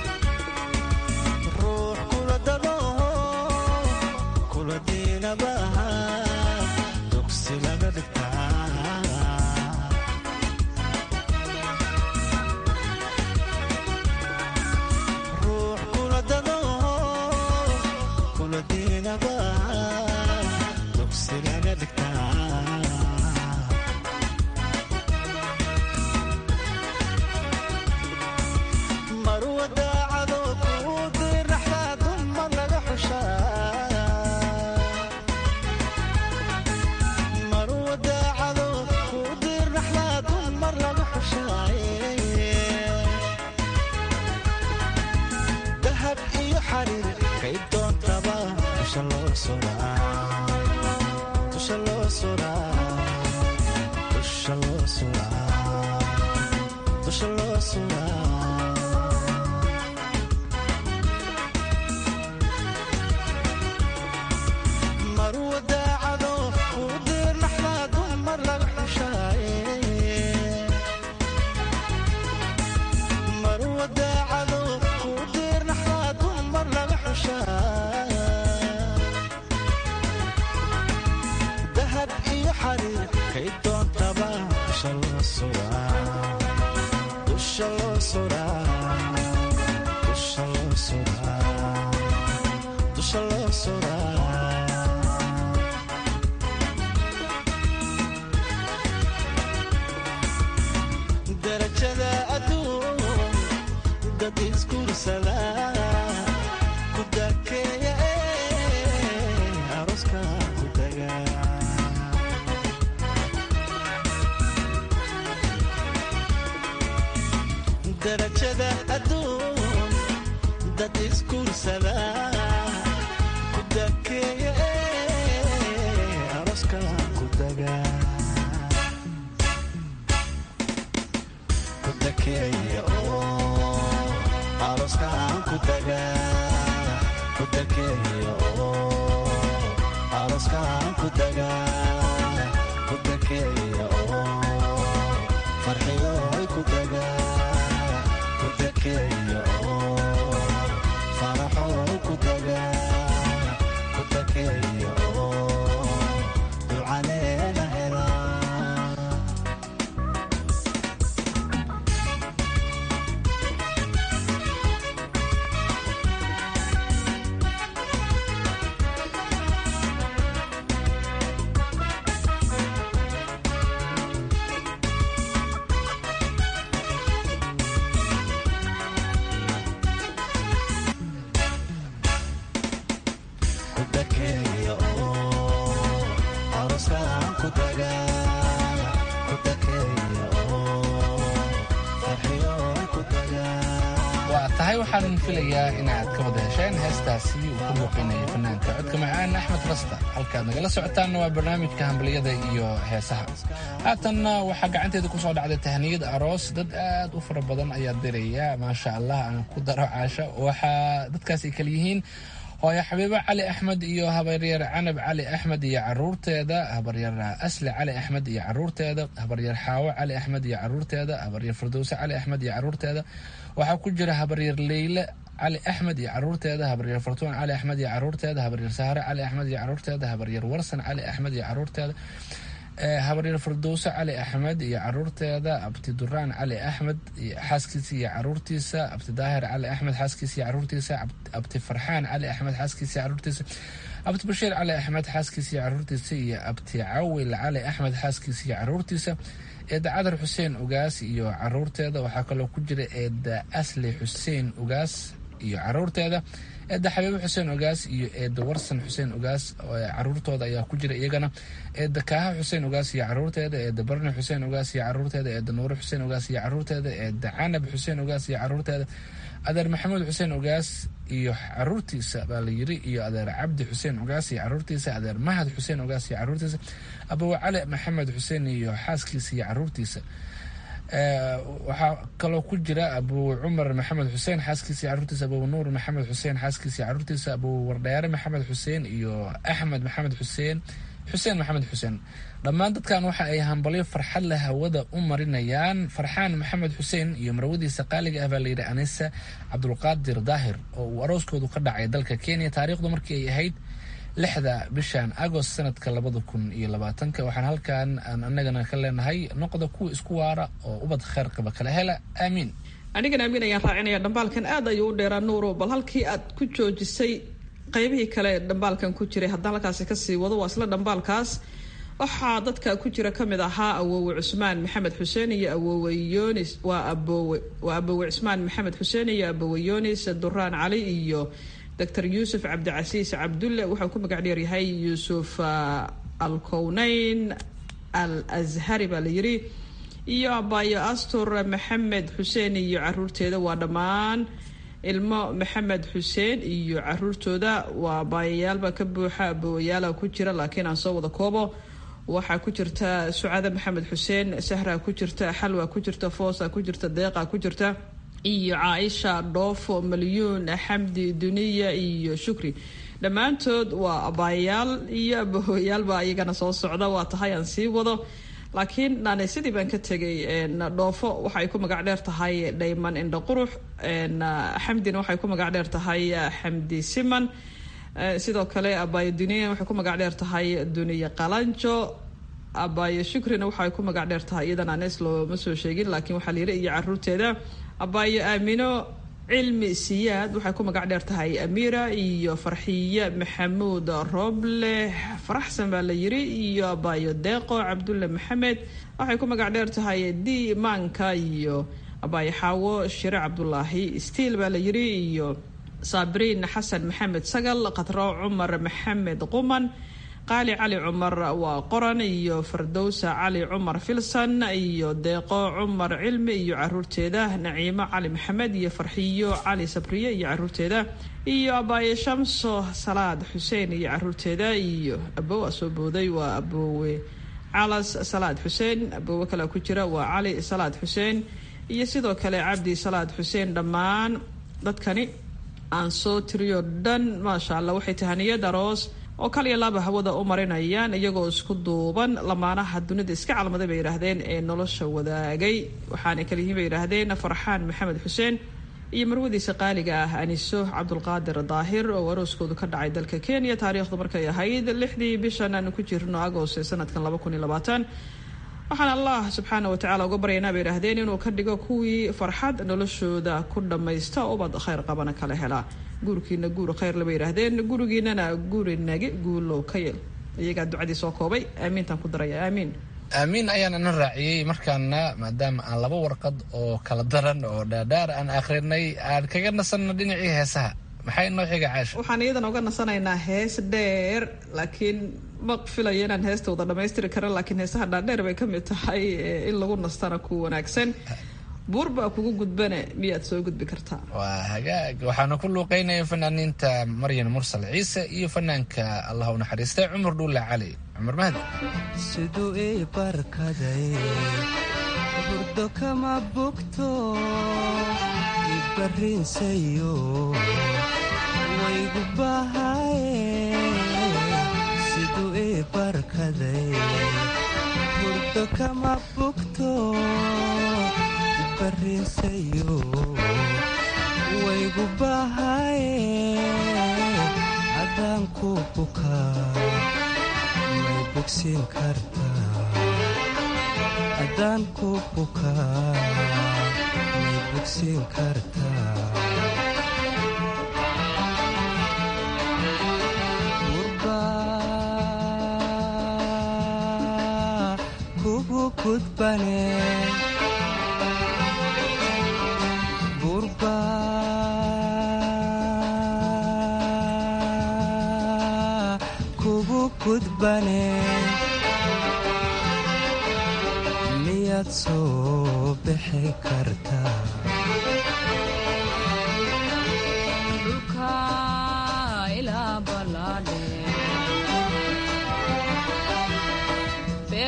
tahay waxaan filayaa inaad ka wada hesheen heestaasi uu ku muuqinaya fanaanka codka macaan axmed rasta halkaad nagala socotaanna waa barnaamijka hambaliyada iyo heesaha haatanna waxaa gacanteeda kusoo dhacday tahniyad aroos dad aad u fara badan ayaa diraya maasha allah aan ku daro caasho waxaa dadkaas ay kala yihiin hooyo xabiibo cali axmed iyo habaryar canab cali axmed iyo caruurteeda habaryar asli cali axmed iyo caruurteeda habaryar xaawo cali axmed iyo caruurteeda habaryar firdowse cali axmed iyo caruurteeda waxaa ku jira habaryar leyle cali axmed iyo caruurteeda habaryar fartuun cali axmed iyo caruurteeda habaryar sahare cali axmed iyo caruurteeda habaryar warsan cali axmed iyo caruurteeda habaryar firdowse cali axmed iyo caruurteeda abti duraan cali axmed xaaskiisa iyo caruurtiisa abti daahir cali axmed xaaskiisa iyo caruurtiisa abti farxaan cali axmed xaaskiisa iyo caruurtiisa abti bashiir cali axmed xaaskiisa iyo caruurtiisa iyo abti cawil cali axmed xaaskiisa iyo caruurtiisa eedda cadar xuseen ugaas iyo caruurteeda waxaa kaloo ku jira eedda asli xuseen ugaas iyo caruurteeda eedda xabiibo xuseen ogaas iyo eedda warsan xuseen ogaas caruurtooda ayaa ku jira iyagana eedda kaaha xuseen ogaas iyo caruurteeda eedda barni xuseen ogaas iyo caruurteeda eedda nuure xuseen ogaas iyo caruurteeda eedda canab xuseen ogaas iyo caruurteeda adeer maxamuud xuseen ogaas iyo caruurtiisa baa la yiri iyo adeer cabdi xuseen ogaas iyo caruurtiisa adeer mahad xuseen ogaas iyo caruurtiisa abawe cali maxamed xuseen iyo xaaskiisa iyo caruurtiisa waxaa kaloo ku jira abu cumar maxamed xuseen xaaskiisa iyo caruurtiisa abu nuur maxamed xuseen xaaskiisa iyo caruurtiisa abu wardheere maxamed xuseen iyo axmed maxamed xuseen xuseen maxamed xuseen dhammaan dadkan waxa ay hambalyo farxad leh hawada u marinayaan farxaan maxamed xuseen iyo marwadiisa qaaliga ah baa layidhi anisa cabdulqaadir daahir oo uu arooskoodu ka dhacay dalka kenya taariikhdu markii ay ahayd lixda bishan agost sanadka labada kun iyo labaatanka waxaan halkan aan anagana ka leenahay noqda kuwa isku waara oo ubad kheyr qaba kala hela aamiin anigan aamin ayaan raacinaya dhambaalkan aad ayuu u dheeraa nuuro bal halkii aad ku joojisay qaybihii kale dhambaalkan ku jiray haddaan halkaasi kasii wado waa isla dhambaalkaas waxaa dadka ku jira kamid ahaa awoowe cusmaan maxamed xuseen iyo awoowe yonis waa aboowe waa aboowe cusmaan maxamed xuseen iyo aboowe yonis duraan cali iyo doctor yuusuf cabdicasiis cabdulle wuxuu ku magac dheer yahay yuusuf alkowneyn al azhari baa la yiri iyo abayo astur maxamed xuseen iyo caruurteeda waa dhammaan ilmo maxamed xuseen iyo caruurtooda waa abaayayaalba ka buuxa aboowayaala ku jira laakiin aan soo wada koobo waxaa ku jirta sucade maxamed xuseen sahra ku jirta xalwa ku jirta foosa ku jirta deeqa ku jirta iyo caaisha dhoofo malyuun xamdi duniya iyo shukri dhammaantood waa abaayayaal iyo abahooyaalba iyagana soo socda waa tahay aan sii wado laakiin naanay sidii baan ka tegay dhoofo waxay ku magac dheer tahay dhayman indha qurux xamdina waxay ku magac dheer tahay xamdi siman sidoo kale abaayo duniya waxay ku magac dheer tahay duniya qalanjo abaayo shukrina waxay ku magac dheer tahay iyadan anes looma soo sheegin laakiin waxaa layiri iyo caruurteeda abaayo aamino cilmi siyaad waxay ku magac dheer tahay amiira iyo farxiye maxamuud roble faraxsan baa la yiri iyo abaayo deeqo cabdulle maxamed waxay ku magac dheer tahay di maanka iyo abaayo xaawo shire cabdulaahi stiil baa la yiri iyo saabiriin xasan maxamed sagal khatro cumar maxamed quman qaali cali cumar waa qoran iyo fardowsa cali cumar filsan iyo deeqo cumar cilmi iyo caruurteeda naciimo cali maxamed iyo farxiyo cali sabriye iyo caruurteeda iyo abaaye shamso salaad xuseen iyo caruurteeda iyo abowa soo booday waa aboowe calas salaad xuseen aboowe kale ku jira waa cali salaad xuseen iyo sidoo kale cabdi salaad xuseen dhammaan dadkani aan soo tiriyo dhan maasha allah waxay tahaniyad aroos oo kaliya laaba hawada u marinayaan iyagoo isku duuban lamaanaha dunida iska calmaday bay yidhaahdeen ee nolosha wadaagay waxaana kaliyihiin bay yidhaahdeen farxaan maxamed xuseen iyo marwadiisa qaaliga ah aniso cabdulqaadir daahir oo arooskoodu ka dhacay dalka kenya taariikhdu markay ahayd lixdii bishan aanu ku jirno agost ee sanadkan laba kun iyo labaatan waxaan allah subxaana watacaala uga baryaynaa bay yidhaahdeen inuu ka dhigo kuwii farxad noloshooda ku dhammaysta ubad khayr qabana kala helaa guurkiina guur khayr laba yidhaahdeen gurigiinana guri nage guulow ka yel iyagaa ducadii soo koobay aamiintaan ku daraya aamiin aamiin ayaan ina raaciyey markaana maadaama aan laba warqad oo kala daran oo dhaadhaar aan akhrinay aan kaga nasanno dhinacii heesaha maxay noo xiga caasha waxaan iyadan uga nasanaynaa hees dheer laakiin ma filayo inaan heesta wada dhamaystiri kara laakiin heesaha dhaadheer bay ka mid tahay in lagu nastana ku wanaagsan buur baa kugu gudbane miyaad soo gudbi kartaa waa hagaag waxaana ku luuqeynaya fanaaniinta maryan mursal ciise iyo fanaanka allah u naxariistay cumar dhuulle cali cumar mahdi siduu ii barkaday burdo kama bogto ibarrinsayo waygu bahaye siduu ii barkaday burdo kama bogto ibarrinsayo waygu bahaye haddaan ku bukaa may bogsiin kartaa haddaan ku bukaa may bogsiin kartaa gurbaa kugu gudbane gurbaa kugu gudbane miyaad soo bixi kartaa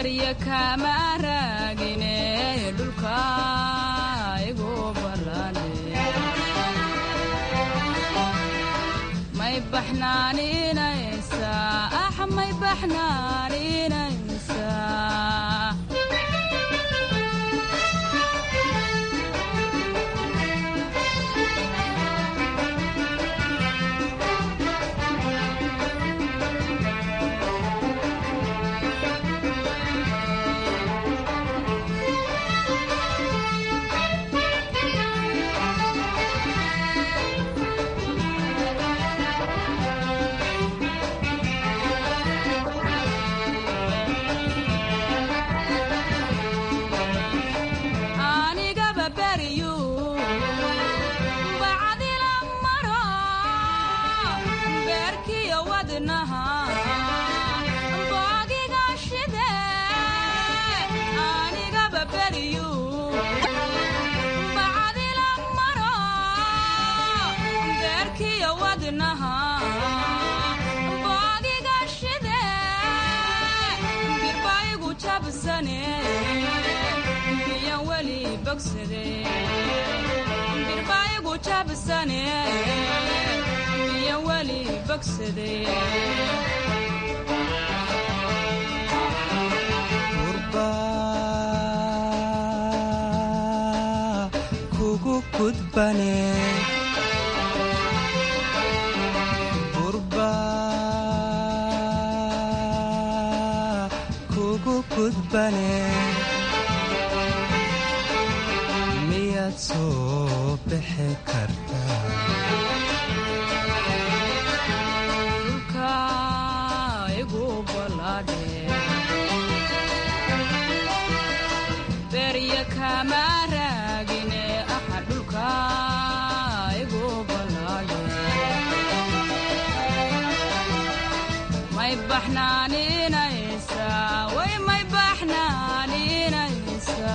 berya kama raagine dhulka igu ballane may baxnaaninaysa ah may baxnaaninaysa anigaba beryu bacdila maro beerkiyo wadnaha boogiga shide anigaba beryu bacdila maro beerkiyo wadnaha boogiga shide birbaigu jabsane miyan weli bogsade birbaigu jabsane miyan weli bogsade kugu gudbane burba kugu gudbane miyaad soo bixi kartaa dhulka igu balaadhe berya kama raagine aha dhulka igu balaadhe may baxnaaninaysa way may baxnaaninaysa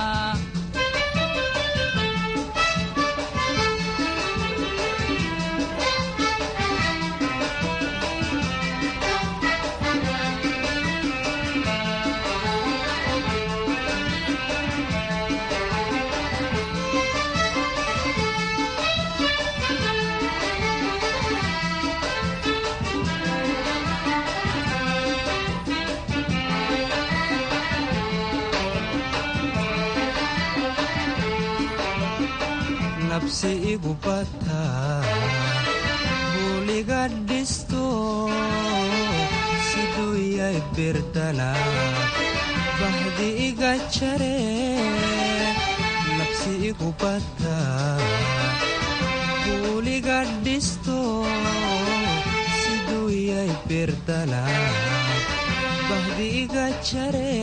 nabsi igu bataa buuliga dhisto siduu yay birdana bahdi iga jare nabsi igu bataa buuliga dhisto siduu yay birdana bahdi iga jare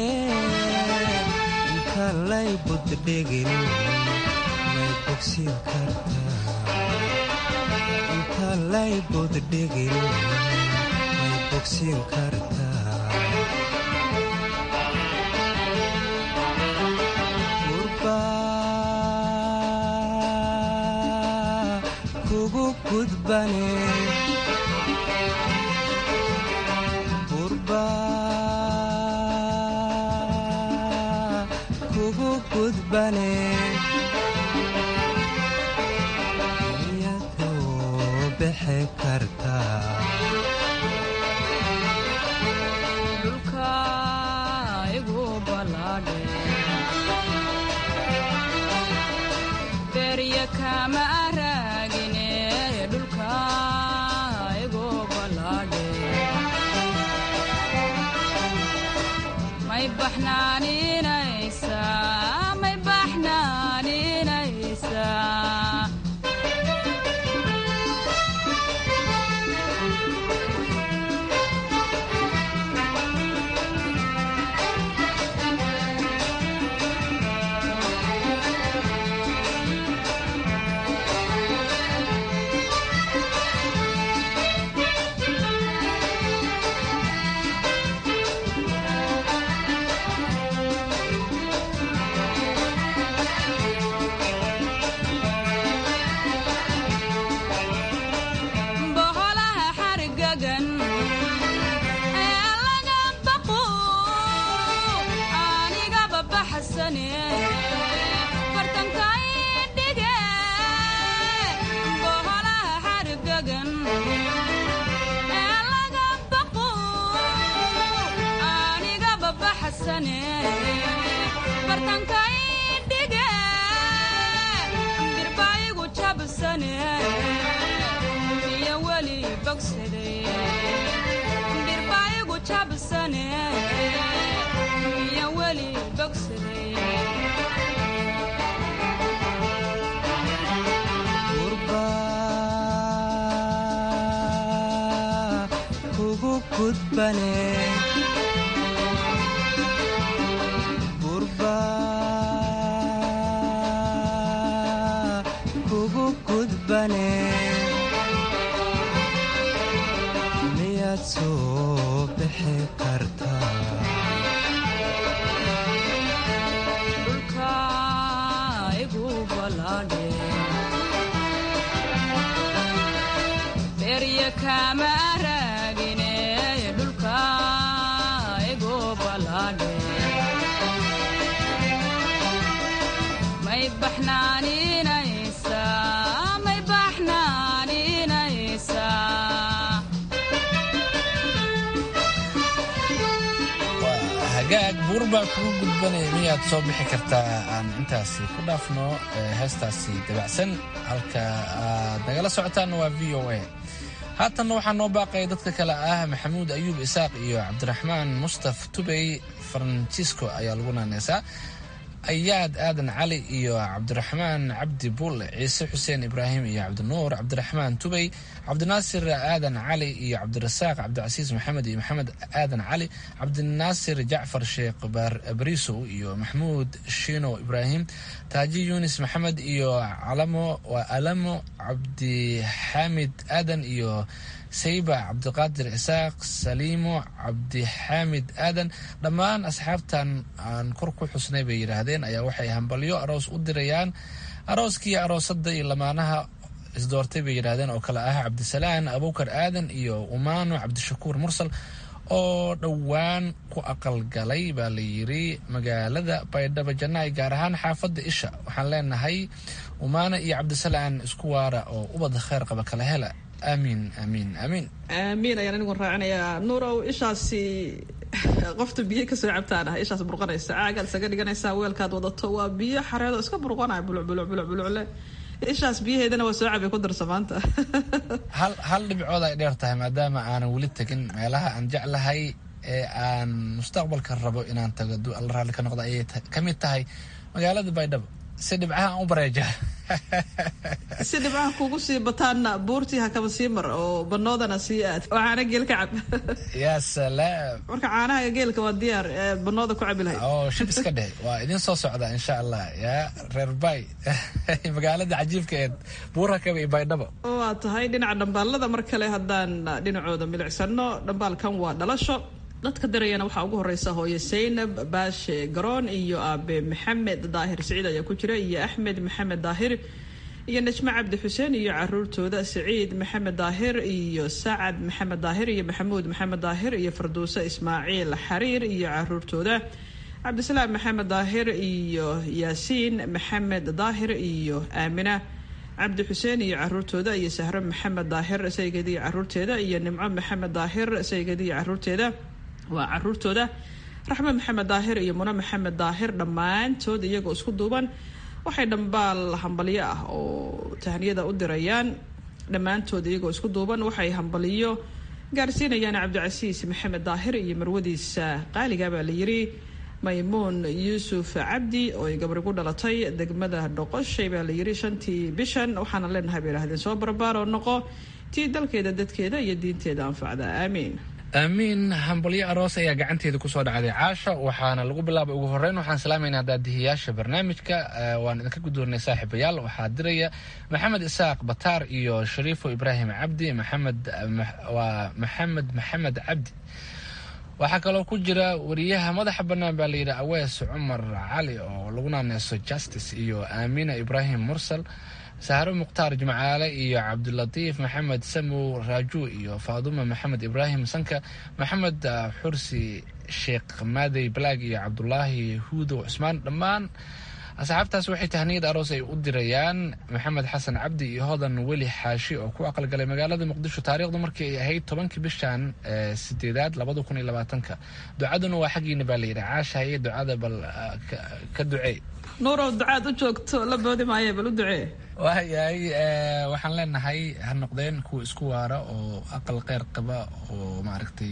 inta lay buddhigin may bogsin kartaa inta lay buddhigin may bogsin kartaa gurba kugu gudbane gurba kugu gudbane miyadoo bixi kartaa dhulka igu balaadhe berya kama raagine dhulka igu balaadhe may baxnaaninaysa may baxnaaninaysa boqolaha xargagan ee laga baqo bacsane bartankay dhige birbaayigu jabsane iyo weli bogsade birbaayigu jabsane iyo weli bogsade gurba kugu gudbane gurba kugu gudbane miyaad soo bixi kartaa dhulka igu balaadhe berya kama raagine dhulka igu balaadhe may baxnaaninaysa may baxnaaninaysa hagaag buur baa kugu gudbanaya miyaad soo bixi kartaa aan intaasi ku dhaafno ee heestaasi dabacsan halka aad nagala socotaanna waa v o a haatanna waxaa noo baaqaya dadka kale ah maxamuud ayuub isaaq iyo cabdiraxmaan mustaf tubey francisco ayaa lagu naaneysaa ayaad aadan cali iyo cabdiraxmaan cabdi bulle ciise xuseen ibraahim iyo cabdinuur cabdiraxmaan tubey cabdinaasir aadan cali iyo cabdirasaaq cabdicasiis maxamed iyo maxamed aadan cali cabdinaasir jacfar sheekh barisow iyo maxmuud shiino ibraahim taaji yunis maxamed iyo calamo waa alamo cabdixaamid aadan iyo sayba cabdiqaadir isaaq saliimo cabdixaamid aadan dhammaan asxaabtan aan kor ku xusnay bay yidhaahdeen ayaa waxay hambalyo aroos u dirayaan arooskii aroosadda iyo lamaanaha isdoortay bay yidhaahdeen oo kale ah cabdisalaan abukar aadan iyo umaano cabdishakuur mursal oo dhowaan ku aqalgalay baa la yiri magaalada baydhabo jannaay gaar ahaan xaafadda isha waxaan leenahay umaano iyo cabdisalaan isku waara oo ubad kheyr qaba kala hela aamiin aamiin aamiin aamiin ayaan anigu raacinayaa nuurow ishaasi qofta biyo kasoo cabtaan ah ishaas burqanaysa caagaad isaga dhiganaysaa weelkaad wadato waa biyo xareedo iska burqanaya buluc buluc buluc bulucle ishaas biyaheedana waa soo cabay ku darsa maanta hal hal dhibcood ay dheer tahay maadaama aanan weli tegin meelaha aan jeclahay ee aan mustaqbalka rabo inaan tago du alla raalli ka noqda ayay ka mid tahay magaalada baydhabo si dhibcaha aan u bareejaa si dhibcaha kugu sii bataanna buurtii hakaba sii mar oo banoodana sii aad oo caana geel ka cab yaa salaam marka caanaha geelka waa diyaar ee banooda ku cabi lahayd oo shib iska dheh waa idin soo socda insha allah yaa reer bay magaalada cajiibka ee buur hakaba iyo baydhabo waa tahay dhinaca dhambaalada mar kale haddaan dhinacooda milicsano dhambaalkan waa dhalasho dadka dirayana waxaa ugu horeysa hooye saynab baashe garoon iyo aabe maxamed daahir siciid ayaa ku jira iyo axmed maxamed daahir iyo najmo cabdi xuseen iyo caruurtooda saciid maxamed daahir iyo sacad maxamed daahir iyo maxamuud maxamed daahir iyo farduuse ismaaciil xariir iyo caruurtooda cabdisalaam maxamed daahir iyo yaasiin maxamed daahir iyo aamina cabdi xuseen iyo caruurtooda iyo sahro maxamed daahir saygadi iyo caruurteeda iyo nimco maxamed daahir saygadi iyo caruurteeda waa caruurtooda raxme maxamed daahir iyo mune maxamed daahir dhammaantood iyagoo isku duuban waxay dhambaal hambalyo ah oo tahniyada u dirayaan dhammaantood iyagoo isku duuban waxay hambaliyo gaarsiinayaan cabdicasiis maxamed daahir iyo marwadiisa qaaliga baa la yiri maymuun yuusuf cabdi oo ay gabri ku dhalatay degmada dhoqoshay baa la yiri shantii bishan waxaana leenahay bay idhahdeen soo barbaaroo noqo tii dalkeeda dadkeeda iyo diinteeda anfacda aamiin aamiin hambalyo aroos ayaa gacanteeda kusoo dhacday caasha waxaana lagu bilaabay ugu horeyn waxaan salaamayna daadihiyaasha barnaamijka waan idinka guddoonay saaxiibayaal waxaa diraya maxamed isaaq bataar iyo shariifo ibraahim cabdi maxamed waa maxamed maxamed cabdi waxaa kaloo ku jira wariyaha madaxa bannaan baa layidhi awees cumar cali oo lagu naaneyso justice iyo aamina ibraahim mursal sahro mukhtaar jimcaale iyo cabdilatiif maxamed samow raaju iyo faaduma maxamed ibraahim sanka maxamed xursi sheekh maadey balaag iyo cabdulaahi huudow cusmaan dhammaan asxaabtaas waxay tahniyad aroos ay u dirayaan maxamed xasan cabdi iyo hodan weli xaashi oo ku aqalgalay magaalada muqdisho taariikhdu markii ay ahayd tobankii bishan sideedaad labada kun iyo labaatanka ducaduna waa xaggiina baa layidhi caashaye ducada bal ka ducee nuurow ducaad u joogto la boodi maayo bal u ducee waayahay waxaan leenahay ha noqdeen kuwa isku waara oo aqal qeyr qaba oo maaragtay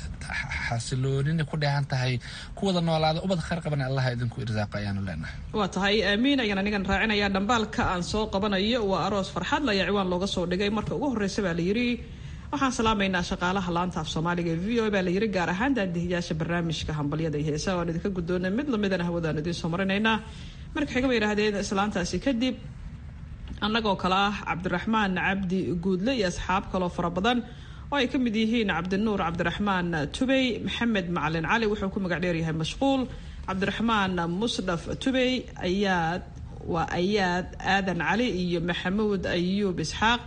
xasiloonina ku dheehan tahay kuwada noolaada ubad kheyr qaban allaha idinku irsaaqa ayaanu leenahay waa tahay aamiin ayaan anigan raacinayaa dhambaalka aan soo qabanayo waa aroos farxad laya ciwaan looga soo dhigay marka ugu horreysa baa la yidhi waxaan salaamaynaa shaqaalaha laanta af soomaaliga ee v o baa la yidhi gaar ahaan daadihiyaasha barnaamijka hambalyada iyo heesaha waan idinka guddoonay mid lamidana hawadaan idiin soo marinaynaa marka xiga bay yidhahdeen islaantaasi kadib annagoo kale ah cabdiraxmaan cabdi guudle iyo asxaab kaloo fara badan oo ay ka mid yihiin cabdinuur cabdiraxmaan tubey maxamed macalin cali wuxuu ku magac dheeryahay mashquul cabdiraxmaan musdhaf tubey ayaad waa ayaad aadan cali iyo maxamuud ayuub isxaaq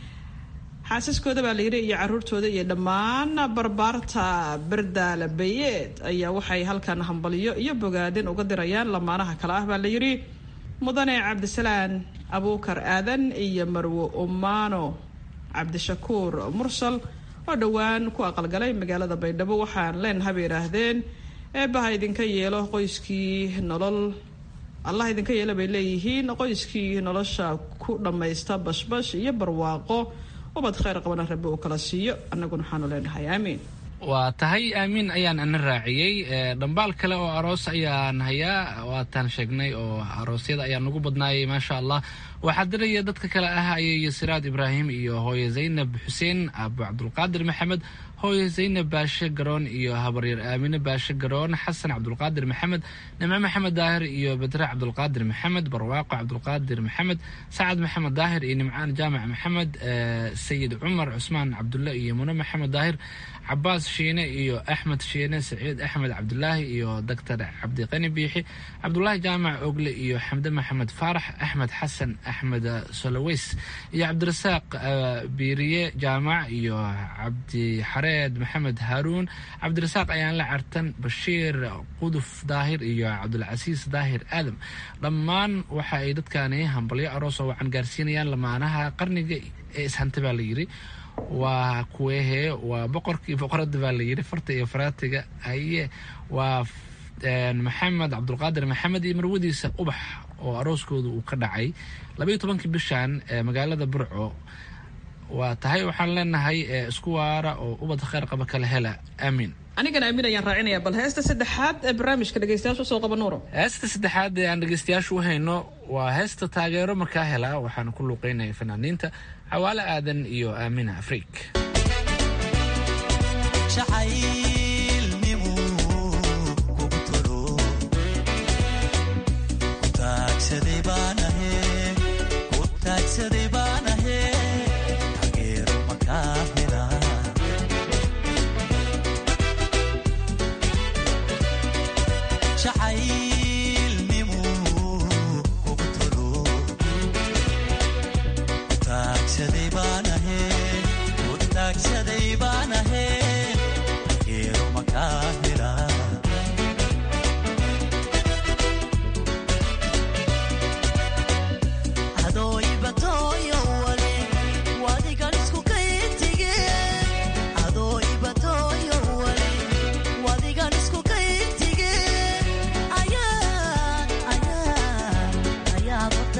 xaasaskooda baa layidhi iyo caruurtooda iyo dhammaan barbaarta bardaala bayeed ayaa waxay halkan hambalyo iyo bogaadin uga dirayaan lamaanaha kale ah baa layidhi mudane cabdisalaan abuukar aadan iyo marwo umaano cabdishakuur mursal oo dhowaan ku aqalgalay magaalada baydhabo waxaan leenaha bay yidhaahdeen eebbaha idinka yeelo qoyskii nolol allah idinka yeelo bay leeyihiin qoyskii nolosha ku dhammaysta bashbash iyo barwaaqo ubad kheyr qabana rabbi uu kala siiyo annaguna waxaanu leenahay aamiin waa tahay aamiin ayaan ana raaciyey dhambaal kale oo aroos ayaan hayaa waataan sheegnay oo aroosyada ayaa nagu badnaayay maasha allah waxaa diraya dadka kale ah ayay siraad ibraahim iyo hooye zaynab xuseen abu cabdulqaadir maxamed hooye zaynab baashe garoon iyo habaryar aamine baashe garoon xasan cabdulqaadir maxamed nimco maxamed daahir iyo bedre cabdulqaadir maxamed barwaaqo cabdulqaadir maxamed sacad maxamed daahir iyo nimcaan jaamac maxamed sayid cumar cusmaan cabdulle iyo mune maxamed daahir cabaas shiine iyo axmed shiine saciid axmed cabdulaahi iyo doctor cabdiqani biixi cabdulaahi jaamac ogle iyo xamde maxamed faarax axmed xasan axmed soloweys iyo cabdirasaaq biiriye jaamac iyo cabdixareed maxamed haaruun cabdirasaaq ayaan la cartan bashiir quduf daahir iyo cabdulcasiis daahir aadam dhammaan waxa ay dadkani hambalyo aroos oo wacan gaarsiinayaan lamaanaha qarniga ee ishanta baa la yidhi waa kuwehe waa boqorkii boqorada baa layidhi farta iyo faraatiga haye waa maxamed cabdulqaadir maxamed iyo marwadiisa ubax oo arooskooda uu ka dhacay labaiyo tobankii bishan magaalada burco waa tahay waxaan leenahay isku waara oo ubad kheyr qaba kala hela aamiin anigana aamin ayaan raacinaya bal heesta saddexaad ee barnaamijka dhegeystayaasha usoo qaba nuuro heesta saddexaad ee aan dhegeystayaasha u hayno waa heesta taageero markaa hela waxaana ku luuqeynaya fanaaniinta cawaale aadan iyo aamina afriik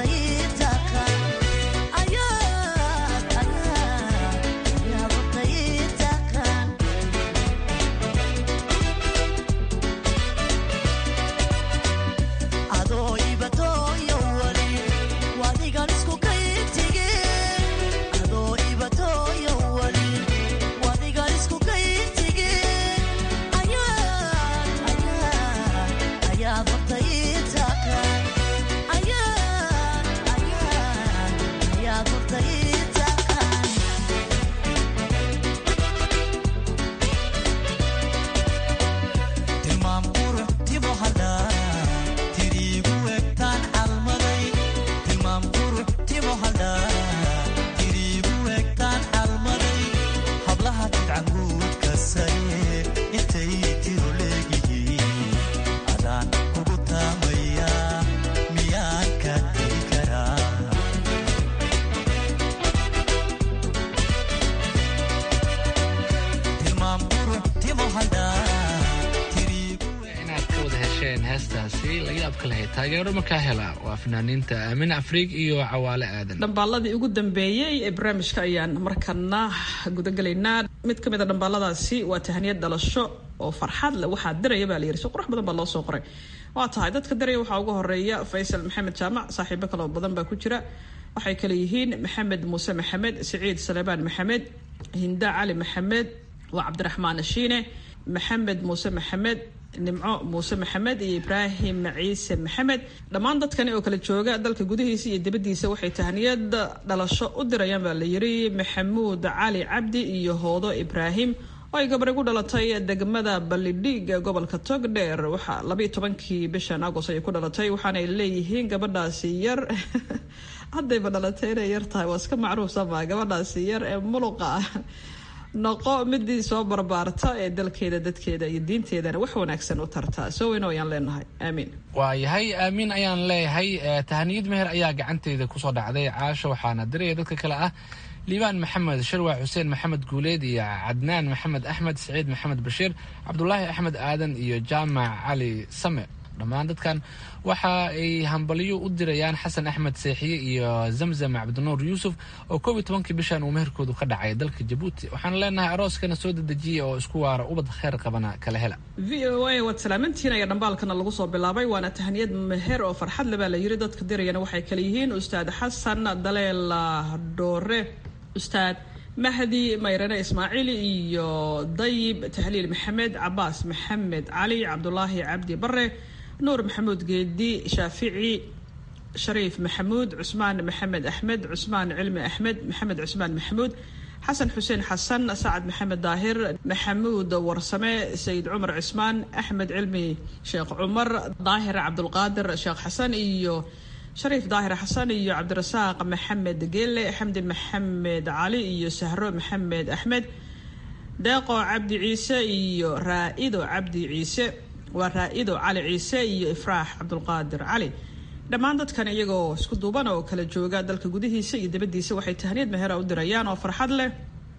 Yeah. heestaasi la yaabka lahayd taageero markaa hela waa fanaaniinta aamin afriig iyo cawaale aadan dhambaaladii ugu dambeeyey ee barnaamijka ayaan markana gudagelaynaa mid ka mid a dhambaaladaasi waa tahaniyad dhalasho oo farxad leh waxaa diraya baa layiri si qurux badan baa loo soo qoray waa tahay dadka diraya waxaa ugu horeeya faysal maxamed jaamac saaxiibo kaloo badan baa ku jira waxay kale yihiin maxamed muuse maxamed siciid salebaan maxamed hinda cali maxamed waa cabdiraxmaan shiine maxamed muuse maxamed nimco muuse maxamed iyo ibraahim ciise maxamed dhammaan dadkani oo kala jooga dalka gudihiisa iyo dibadiisa waxay tahaniyad dhalasho u dirayaan baa la yiri maxamuud cali cabdi iyo hoodo ibraahim oo ay gabadhay ku dhalatay degmada ballidhiig ee gobolka togdheer waxaa labayo tobankii bishan agos ayay ku dhalatay waxaanay leeyihiin gabadhaasi yar haddayba dhalatay inay yar tahay waa iska macruuf sama gabadhaasi yar ee muluqa ah noqo midii soo barbaarta ee dalkeeda dadkeeda iyo diinteedana wax wanaagsan u tartaa soo weyno ayaan leenahay aamiin waayahay aamiin ayaan leeyahay tahaniyad meher ayaa gacanteyda kusoo dhacday caasha waxaana diraya dadka kale ah liibaan maxamed sharwaa xuseen maxamed guuleed iyo cadnaan maxamed axmed saciid maxamed bashiir cabdulaahi axmed aadan iyo jaamac cali same dhammaan dadkan waxa ay hambalyo u dirayaan xasan axmed seexiye iyo zamzam cabdinuur yuusuf oo koob iyo tobankii bishan uu meherkoodu ka dhacay dalka jabuuti waxaan leenahay arooskana soo dedejiya oo isku waara ubad kheyr qabana kala hela v o a waad salaamantiin ayaa dhambaalkana lagu soo bilaabay waana tahaniyad meher oo farxad le baa la yiri dadka dirayana waxay kale yihiin ustaad xasan daleel dhoore ustaad mahdi mayrane ismaaciil iyo dayib tahliil maxamed cabaas maxamed cali cabdulaahi cabdi bare nuur maxamuud geedi shaafici shariif maxamuud cusmaan maxamed axmed cusmaan cilmi axmed maxamed cusmaan maxamuud xasan xuseen xasan sacad maxamed daahir maxamuud warsame sayid cumar cismaan axmed cilmi sheekh cumar daahir cabdulqaadir sheekh xasan iyo shariif daahir xasan iyo cabdirasaaq maxamed geele xamdi maxamed cali iyo sahro maxamed axmed deeqo cabdi ciise iyo raa-ido cabdi ciise waa raa-ido cali ciise iyo ifraax cabdulqaadir cali dhammaan dadkan iyagoo isku duuban oo kala jooga dalka gudihiisa iyo dibadiisa waxay tahniyad mehera u dirayaan oo farxad leh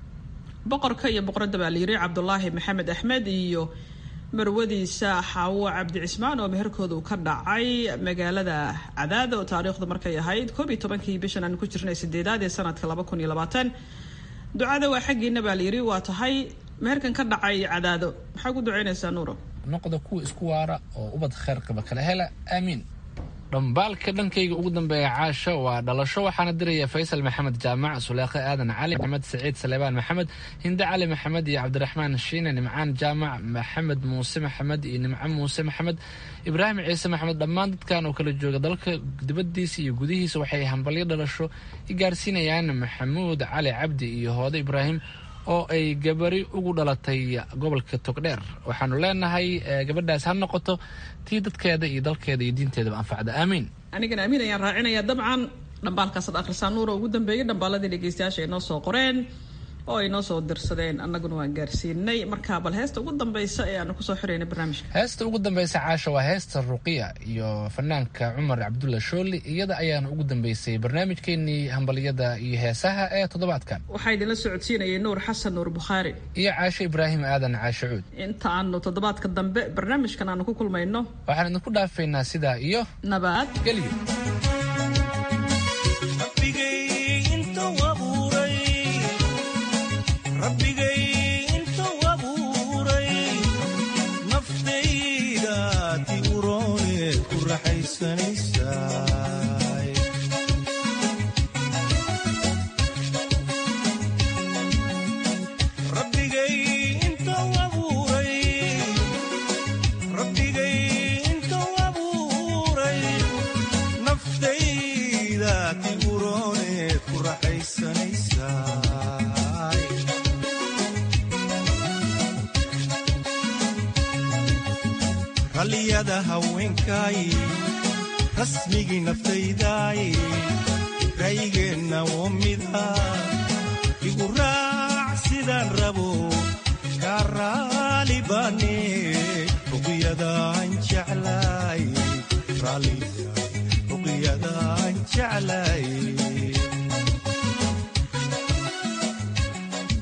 boqorka iyo boqoradda baa layiri cabdulaahi maxamed axmed iyo marwadiisa xaawo cabdi cismaan oo meherkooda uu ka dhacay magaalada cadaada oo taariikhdu markay ahayd koob iyo tobankii bishan aan ku jirnay sideedaad ee sanadka laba kun iyo labaatan ducada waa xaggiina baa layiri waa tahay meherkan ka dhacay cadaado maxaa ku duceynaysaa nuuro noqda kuwa isku waara oo ubad kheyr qaba kala hela aamiin dhambaalka dhankayga ugu dambeeya caasha waa dhalasho waxaana diraya faysal maxamed jaamac suleekhe aadan cali maxamed saciid saleebaan maxamed hinde cali maxamed iyo cabdiraxmaan shiine nimcaan jaamac maxamed muuse maxamed iyo nimco muuse maxamed ibraahim ciise maxamed dhammaan dadkan oo kala jooga dalka dibadiisa iyo gudihiisa waxay hambalyo dhalasho i gaarsiinayaan maxamuud cali cabdi iyo hoode ibraahim oo ay gabari ugu dhalatay gobolka togdheer waxaanu leenahay gabadhaas ha noqoto tii dadkeeda iyo dalkeeda iyo diinteedaba anfacda aamiin anigana amiin ayaan raacinaya dabcan dhambaalkaasad akhrisaa nuura ugu dambeeyay dhambaaladii dhegeystayaasha ay noo soo qoreen oo ay noo soo dirsadeen annaguna waan gaarsiinay marka bal heesta ugu dambeysa ee aanu kusoo xirayna barnaamijka heesta ugu dambeysa caasha waa heesta ruqiya iyo fanaanka cumar cabdulla shooli iyada ayaana ugu dambeysay barnaamijkeenii hambalyada iyo heesaha ee toddobaadkan waxaa idinla socodsiinayay nuur xasan nuur bukhaari iyo caasho ibraahim aadan caasho cuud inta aanu toddobaadka dambe barnaamijkan aanu ku kulmayno waxaan idinku dhaafaynaa sidaa iyo nabad gelyo rabbigay intuu abuuray naftayda ti urooneed ku raxaysanaysaay rabbigay intuu abuuray rabbigay intuu abuuray naftayda ti urooneed ku raxaysanaysaay ralliyada haweenkaay rasmigii naftaydaay raygeenna oo mida igu raac sidaan rabo kaa raali baane ruqyadaan jeclaay ruqyadaan jeclaay